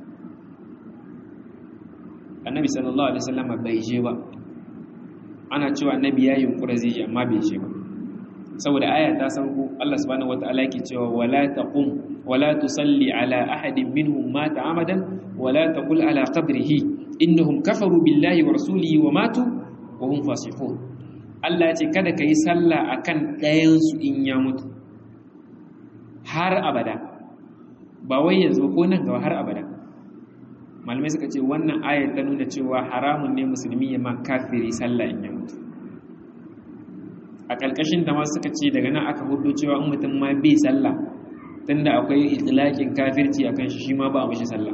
annabi sallallahu alaihi wasallam bai je ba ana cewa annabi ya yunkura zai je amma bai je ba saboda aya ta sauko Allah subhanahu wataala yake cewa wala taqum wala tusalli ala ahadin minhum mata amadan wala taqul ala qabrihi innahum kafaru billahi wa rasulihi wa matu wa hum fasiqun Allah ya ce kada kai sallah akan ɗayan su in ya mutu har abada ba wai yanzu ko nan gaba har abada malamai suka ce wannan ayar ta nuna cewa haramun ne musulmi ya ma kafiri sallah in ya mutu a ƙarƙashin ta ma suka ce daga nan aka hudu cewa in mutum ma bai sallah tunda akwai itilakin kafirci a kan shi shi ma ba a mishi sallah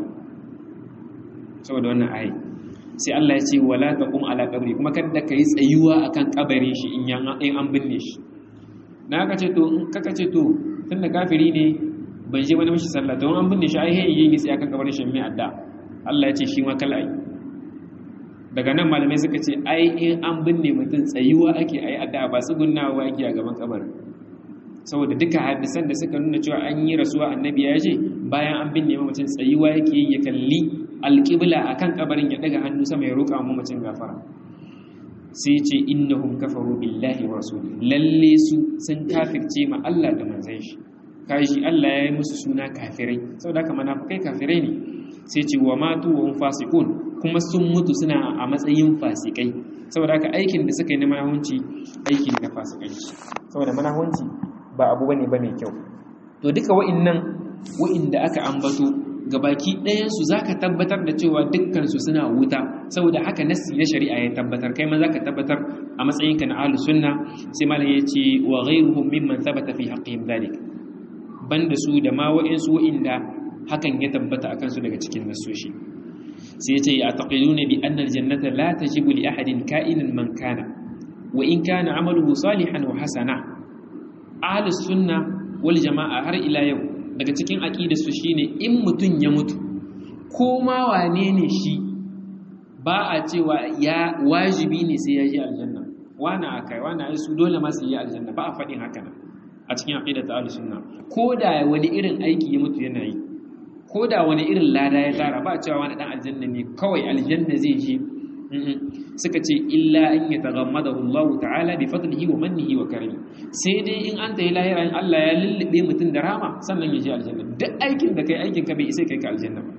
saboda wannan ayi sai Allah ya ce wala taqum ala qabri kuma kada ka yi tsayuwa akan kabarin shi in an binne shi na ka ce to in kaka ce to tunda kafiri ne ban je wani mishi sallah to an binne shi ai hey yi sai akan kabarin shi mai adda Allah ya ce shi ma kala ai daga nan malamai suka ce ai in an binne mutum tsayuwa ake ai addu'a ba tsugunnawa ake a gaban kabarin saboda duka hadisan da suka nuna cewa an yi rasuwa annabi ya ce bayan an binne mutum tsayuwa yake ya kalli alƙibla akan kabarin ya daga hannu sama ya roƙa mu mutum gafara sai ce innahum kafaru billahi wa rasulihi lalle su sun kafirce ma Allah da manzon shi kaji Allah ya yi musu suna kafirai saboda haka munafikai kafirai ne sai ce wa matu wa fasikun kuma sun mutu suna a matsayin fasikai saboda haka aikin da suka yi na manahunci aiki na fasikanci saboda manahunci ba abu bane ba mai kyau to duka wa'annan wa'inda aka ambato gabaki ɗayan su zaka tabbatar da cewa dukkan su suna wuta saboda haka nassi na shari'a ya tabbatar kai ma zaka tabbatar a matsayinka na ahlus sunna sai malam yace wa ghayruhum mimman thabata fi haqqihim dhalik banda su da ma wa'insu wa'inda hakan ya tabbata akan su daga cikin nasoshi sai yace ya taqiluna bi anna aljannata la tajibu li ahadin ka'inan man kana wa in kana amaluhu salihan wa hasana ahlus sunna wal jama'a har ila yau daga cikin aqidar su shine in mutun ya mutu ko ma wane ne shi ba a cewa ya wajibi ne sai ya je aljanna wana akai wana ai su dole ma su yi aljanna ba a faɗin haka nan a cikin aqidat ahlus sunna ko da wani irin aiki ya mutu yana yi ko da wani irin lada ya tara ba cewa wani dan aljanna ne kawai aljanna zai je suka ce illa an yataghammadahu Allah ta'ala bi fadlihi wa mannihi wa karimi sai dai in an tayi lahira in Allah ya lullube mutum da rama sannan ya je aljanna duk aikin da kai aikin ka bai isa kai ka aljanna ba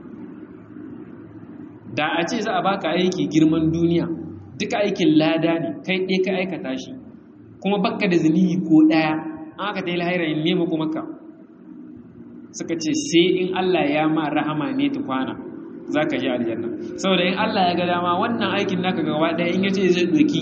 da a ce za a baka aiki girman duniya duka aikin lada ne kai ɗaya ka aikata shi kuma bakka da zunubi ko ɗaya an aka tayi lahira in nema kuma ka suka ce sai in Allah ya ma rahama ne tukwana za ka ji aljanna saboda in Allah ya ga dama wannan aikin naka gaba ɗaya in yace zai ɗoki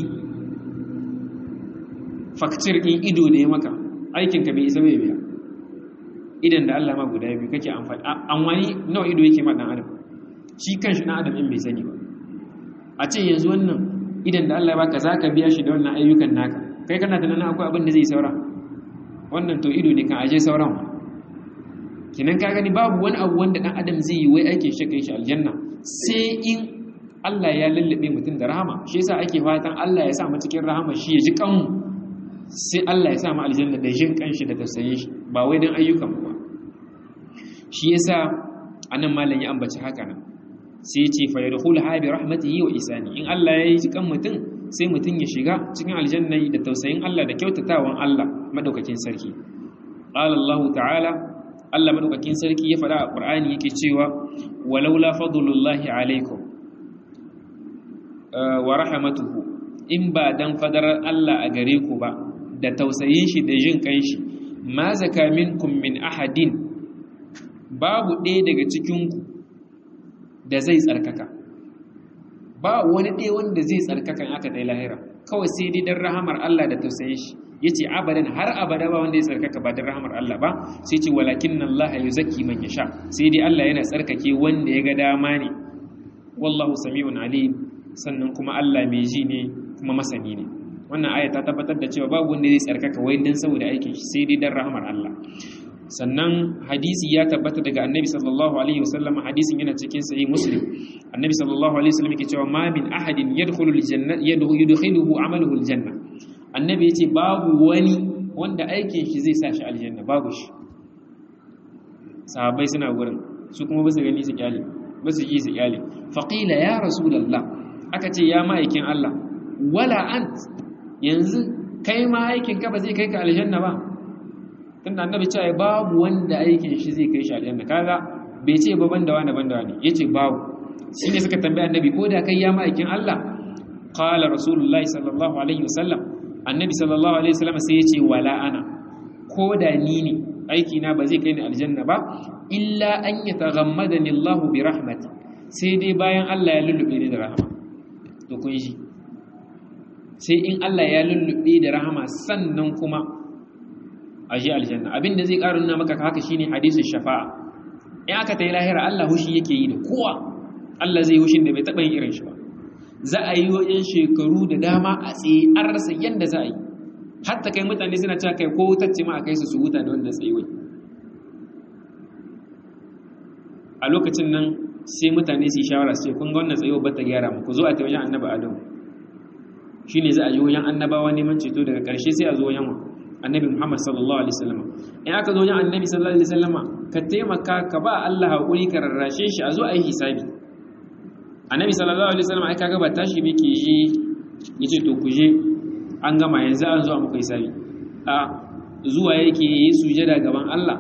fakcir in ido da ya maka aikinka bai isa bai biya idan da Allah ma guda biyu kake amfani an wani nawa ido yake ma dan adam shi kanshi dan adam in bai sani ba a ce yanzu wannan idan da Allah ya baka zaka biya shi da wannan ayyukan naka kai kana tunanin akwai abin da zai saura wannan to ido ne kan aje sauran kinan ka gani babu wani abu wanda dan adam zai yi wai aikin shi kai shi aljanna sai in Allah ya lullube mutum da rahama shi yasa ake fatan Allah ya sa mu cikin rahama shi ya ji kanmu sai Allah ya sa mu aljanna da jin kanshi da tausayin shi ba wai dan ayyukan mu ba shi yasa anan malam ya ambaci haka nan sai ya ce fa yadkhulu ha bi rahmatihi wa isani in Allah ya yi kan mutum sai mutum ya shiga cikin aljanna da tausayin Allah da kyautatawan Allah madaukakin sarki qala Allah ta'ala Allah madaukakin sarki ya faɗa a Qur'ani yake cewa walaula fadlullahi alaikum wa rahmatuhu in ba dan fadarar Allah a gare ku ba da tausayin shi da jin kan shi ma zaka minkum min ahadin babu ɗaya daga cikin ku da zai tsarkaka ba wani ɗaya wanda zai tsarkakan aka dai lahira kawai sai dai dan rahamar Allah da tausayin shi yace abadan har abada ba wanda ya tsarkaka ba dan rahamar Allah ba sai ce walakin Allah yuzakki man yasha sai dai Allah yana tsarkake wanda ya ga dama ne wallahu sami'un alim sannan kuma Allah mai ji ne kuma masani ne wannan aya ta tabbatar da cewa babu wanda zai tsarkaka wai dan saboda aikin shi sai dai dan rahamar Allah sannan hadisi ya tabbata daga annabi sallallahu alaihi wasallam hadisin yana cikin sahih muslim annabi sallallahu alaihi wasallam yake cewa ma min ahadin yadkhulu aljanna yadkhuluhu amaluhu aljanna annabi yace babu wani wanda aikin shi zai sa shi aljanna babu shi sahabbai suna gurin su kuma basu gani su kyale basu ji su kyale faqila ya rasulullah aka ce ya ma'aikin Allah wala ant yanzu kai ma aikin ka ba zai kai ka aljanna ba tunda annabi cewa babu wanda aikin shi zai kai shi aljanna kaga bai ce ba banda wani banda wani yace babu shine suka tambaye annabi ko da kai ya ma'aikin Allah qala rasulullahi sallallahu alaihi wasallam annabi sallallahu alaihi wasallam sai yace wala ana ko da ni ne aiki na ba zai kai ni aljanna ba illa an yataghammadani Allah bi rahmati sai dai bayan Allah ya lullube ni da rahama to kun ji sai in Allah ya lullube da rahama sannan kuma a ji aljanna abin da zai ƙara nuna maka haka shine hadisin shafa'a in aka ta yi lahira Allah hushi yake yi da kowa Allah zai hushin da bai taɓa yin irin shi ba za a yi wajen shekaru da dama a tsaye an rasa yadda za a yi hatta kai mutane suna cewa kai ko wutacce ma a kai su su huta da wannan tsayuwai a lokacin nan sai mutane su yi shawara su ce kun ga wannan tsayuwa ba ta gyara mu ku zo a ta wajen annaba adamu shine za a yi wajen annabawa neman ceto daga ƙarshe sai a zo wajen annabi Muhammad sallallahu alaihi wasallam in aka zo wajen annabi sallallahu alaihi wasallama ka taimaka ka ba Allah hakuri ka rarrashe shi a zo a yi hisabi annabi sallallahu alaihi wasallam ai kaga ba tashi be ke yi yace to ku je an gama yanzu an zo a muku hisabi a zuwa yake yi sujada gaban Allah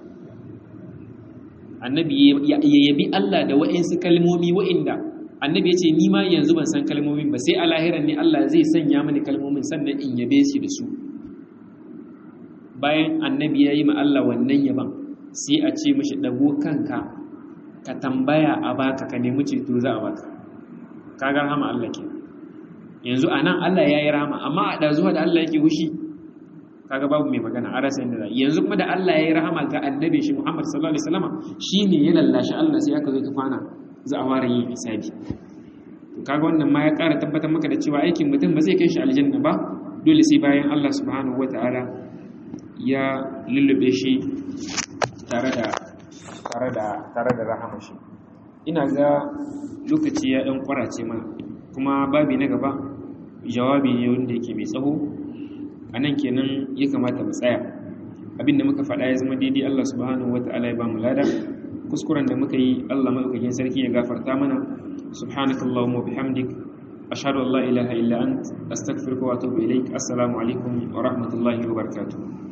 annabi ya yabi Allah da wa'insu kalmomi wa'inda annabi yace ni ma yanzu ban san kalmomin ba sai a lahiran ne Allah zai sanya mini kalmomin sannan in yabe shi da su bayan annabi ya yi ma Allah wannan yaban sai a ce mashi ɗago kanka ka tambaya a baka ka nemi ceto za a baka kaga rahama Allah ke yanzu a nan Allah ya yi rahama amma a ɗazuwa da Allah yake hushi kaga babu mai magana a rasa yadda za yanzu kuma da Allah ya yi rahama ga annabi shi Muhammad sallallahu alaihi wasallam shine ya lallashi Allah sai aka zo ta kwana za a ware yin hisabi to kaga wannan ma ya ƙara tabbatar maka da cewa aikin mutum ba zai kai shi aljanna ba dole sai bayan Allah subhanahu wataala ya lullube shi tare da tare da tare da rahama shi ina ga lokaci ya dan kwarace mana kuma babi na gaba jawabi ne wanda yake mai tsaho anan kenan ya kamata mu tsaya abinda muka faɗa ya zama daidai Allah subhanahu wata'ala ya ba mu lada kuskuren da muka yi Allah madaukakin sarki ya gafarta mana subhanakallahumma bihamdik ashhadu an la ilaha illa ant astaghfiruka wa atubu ilaik assalamu alaikum wa rahmatullahi wa barakatuh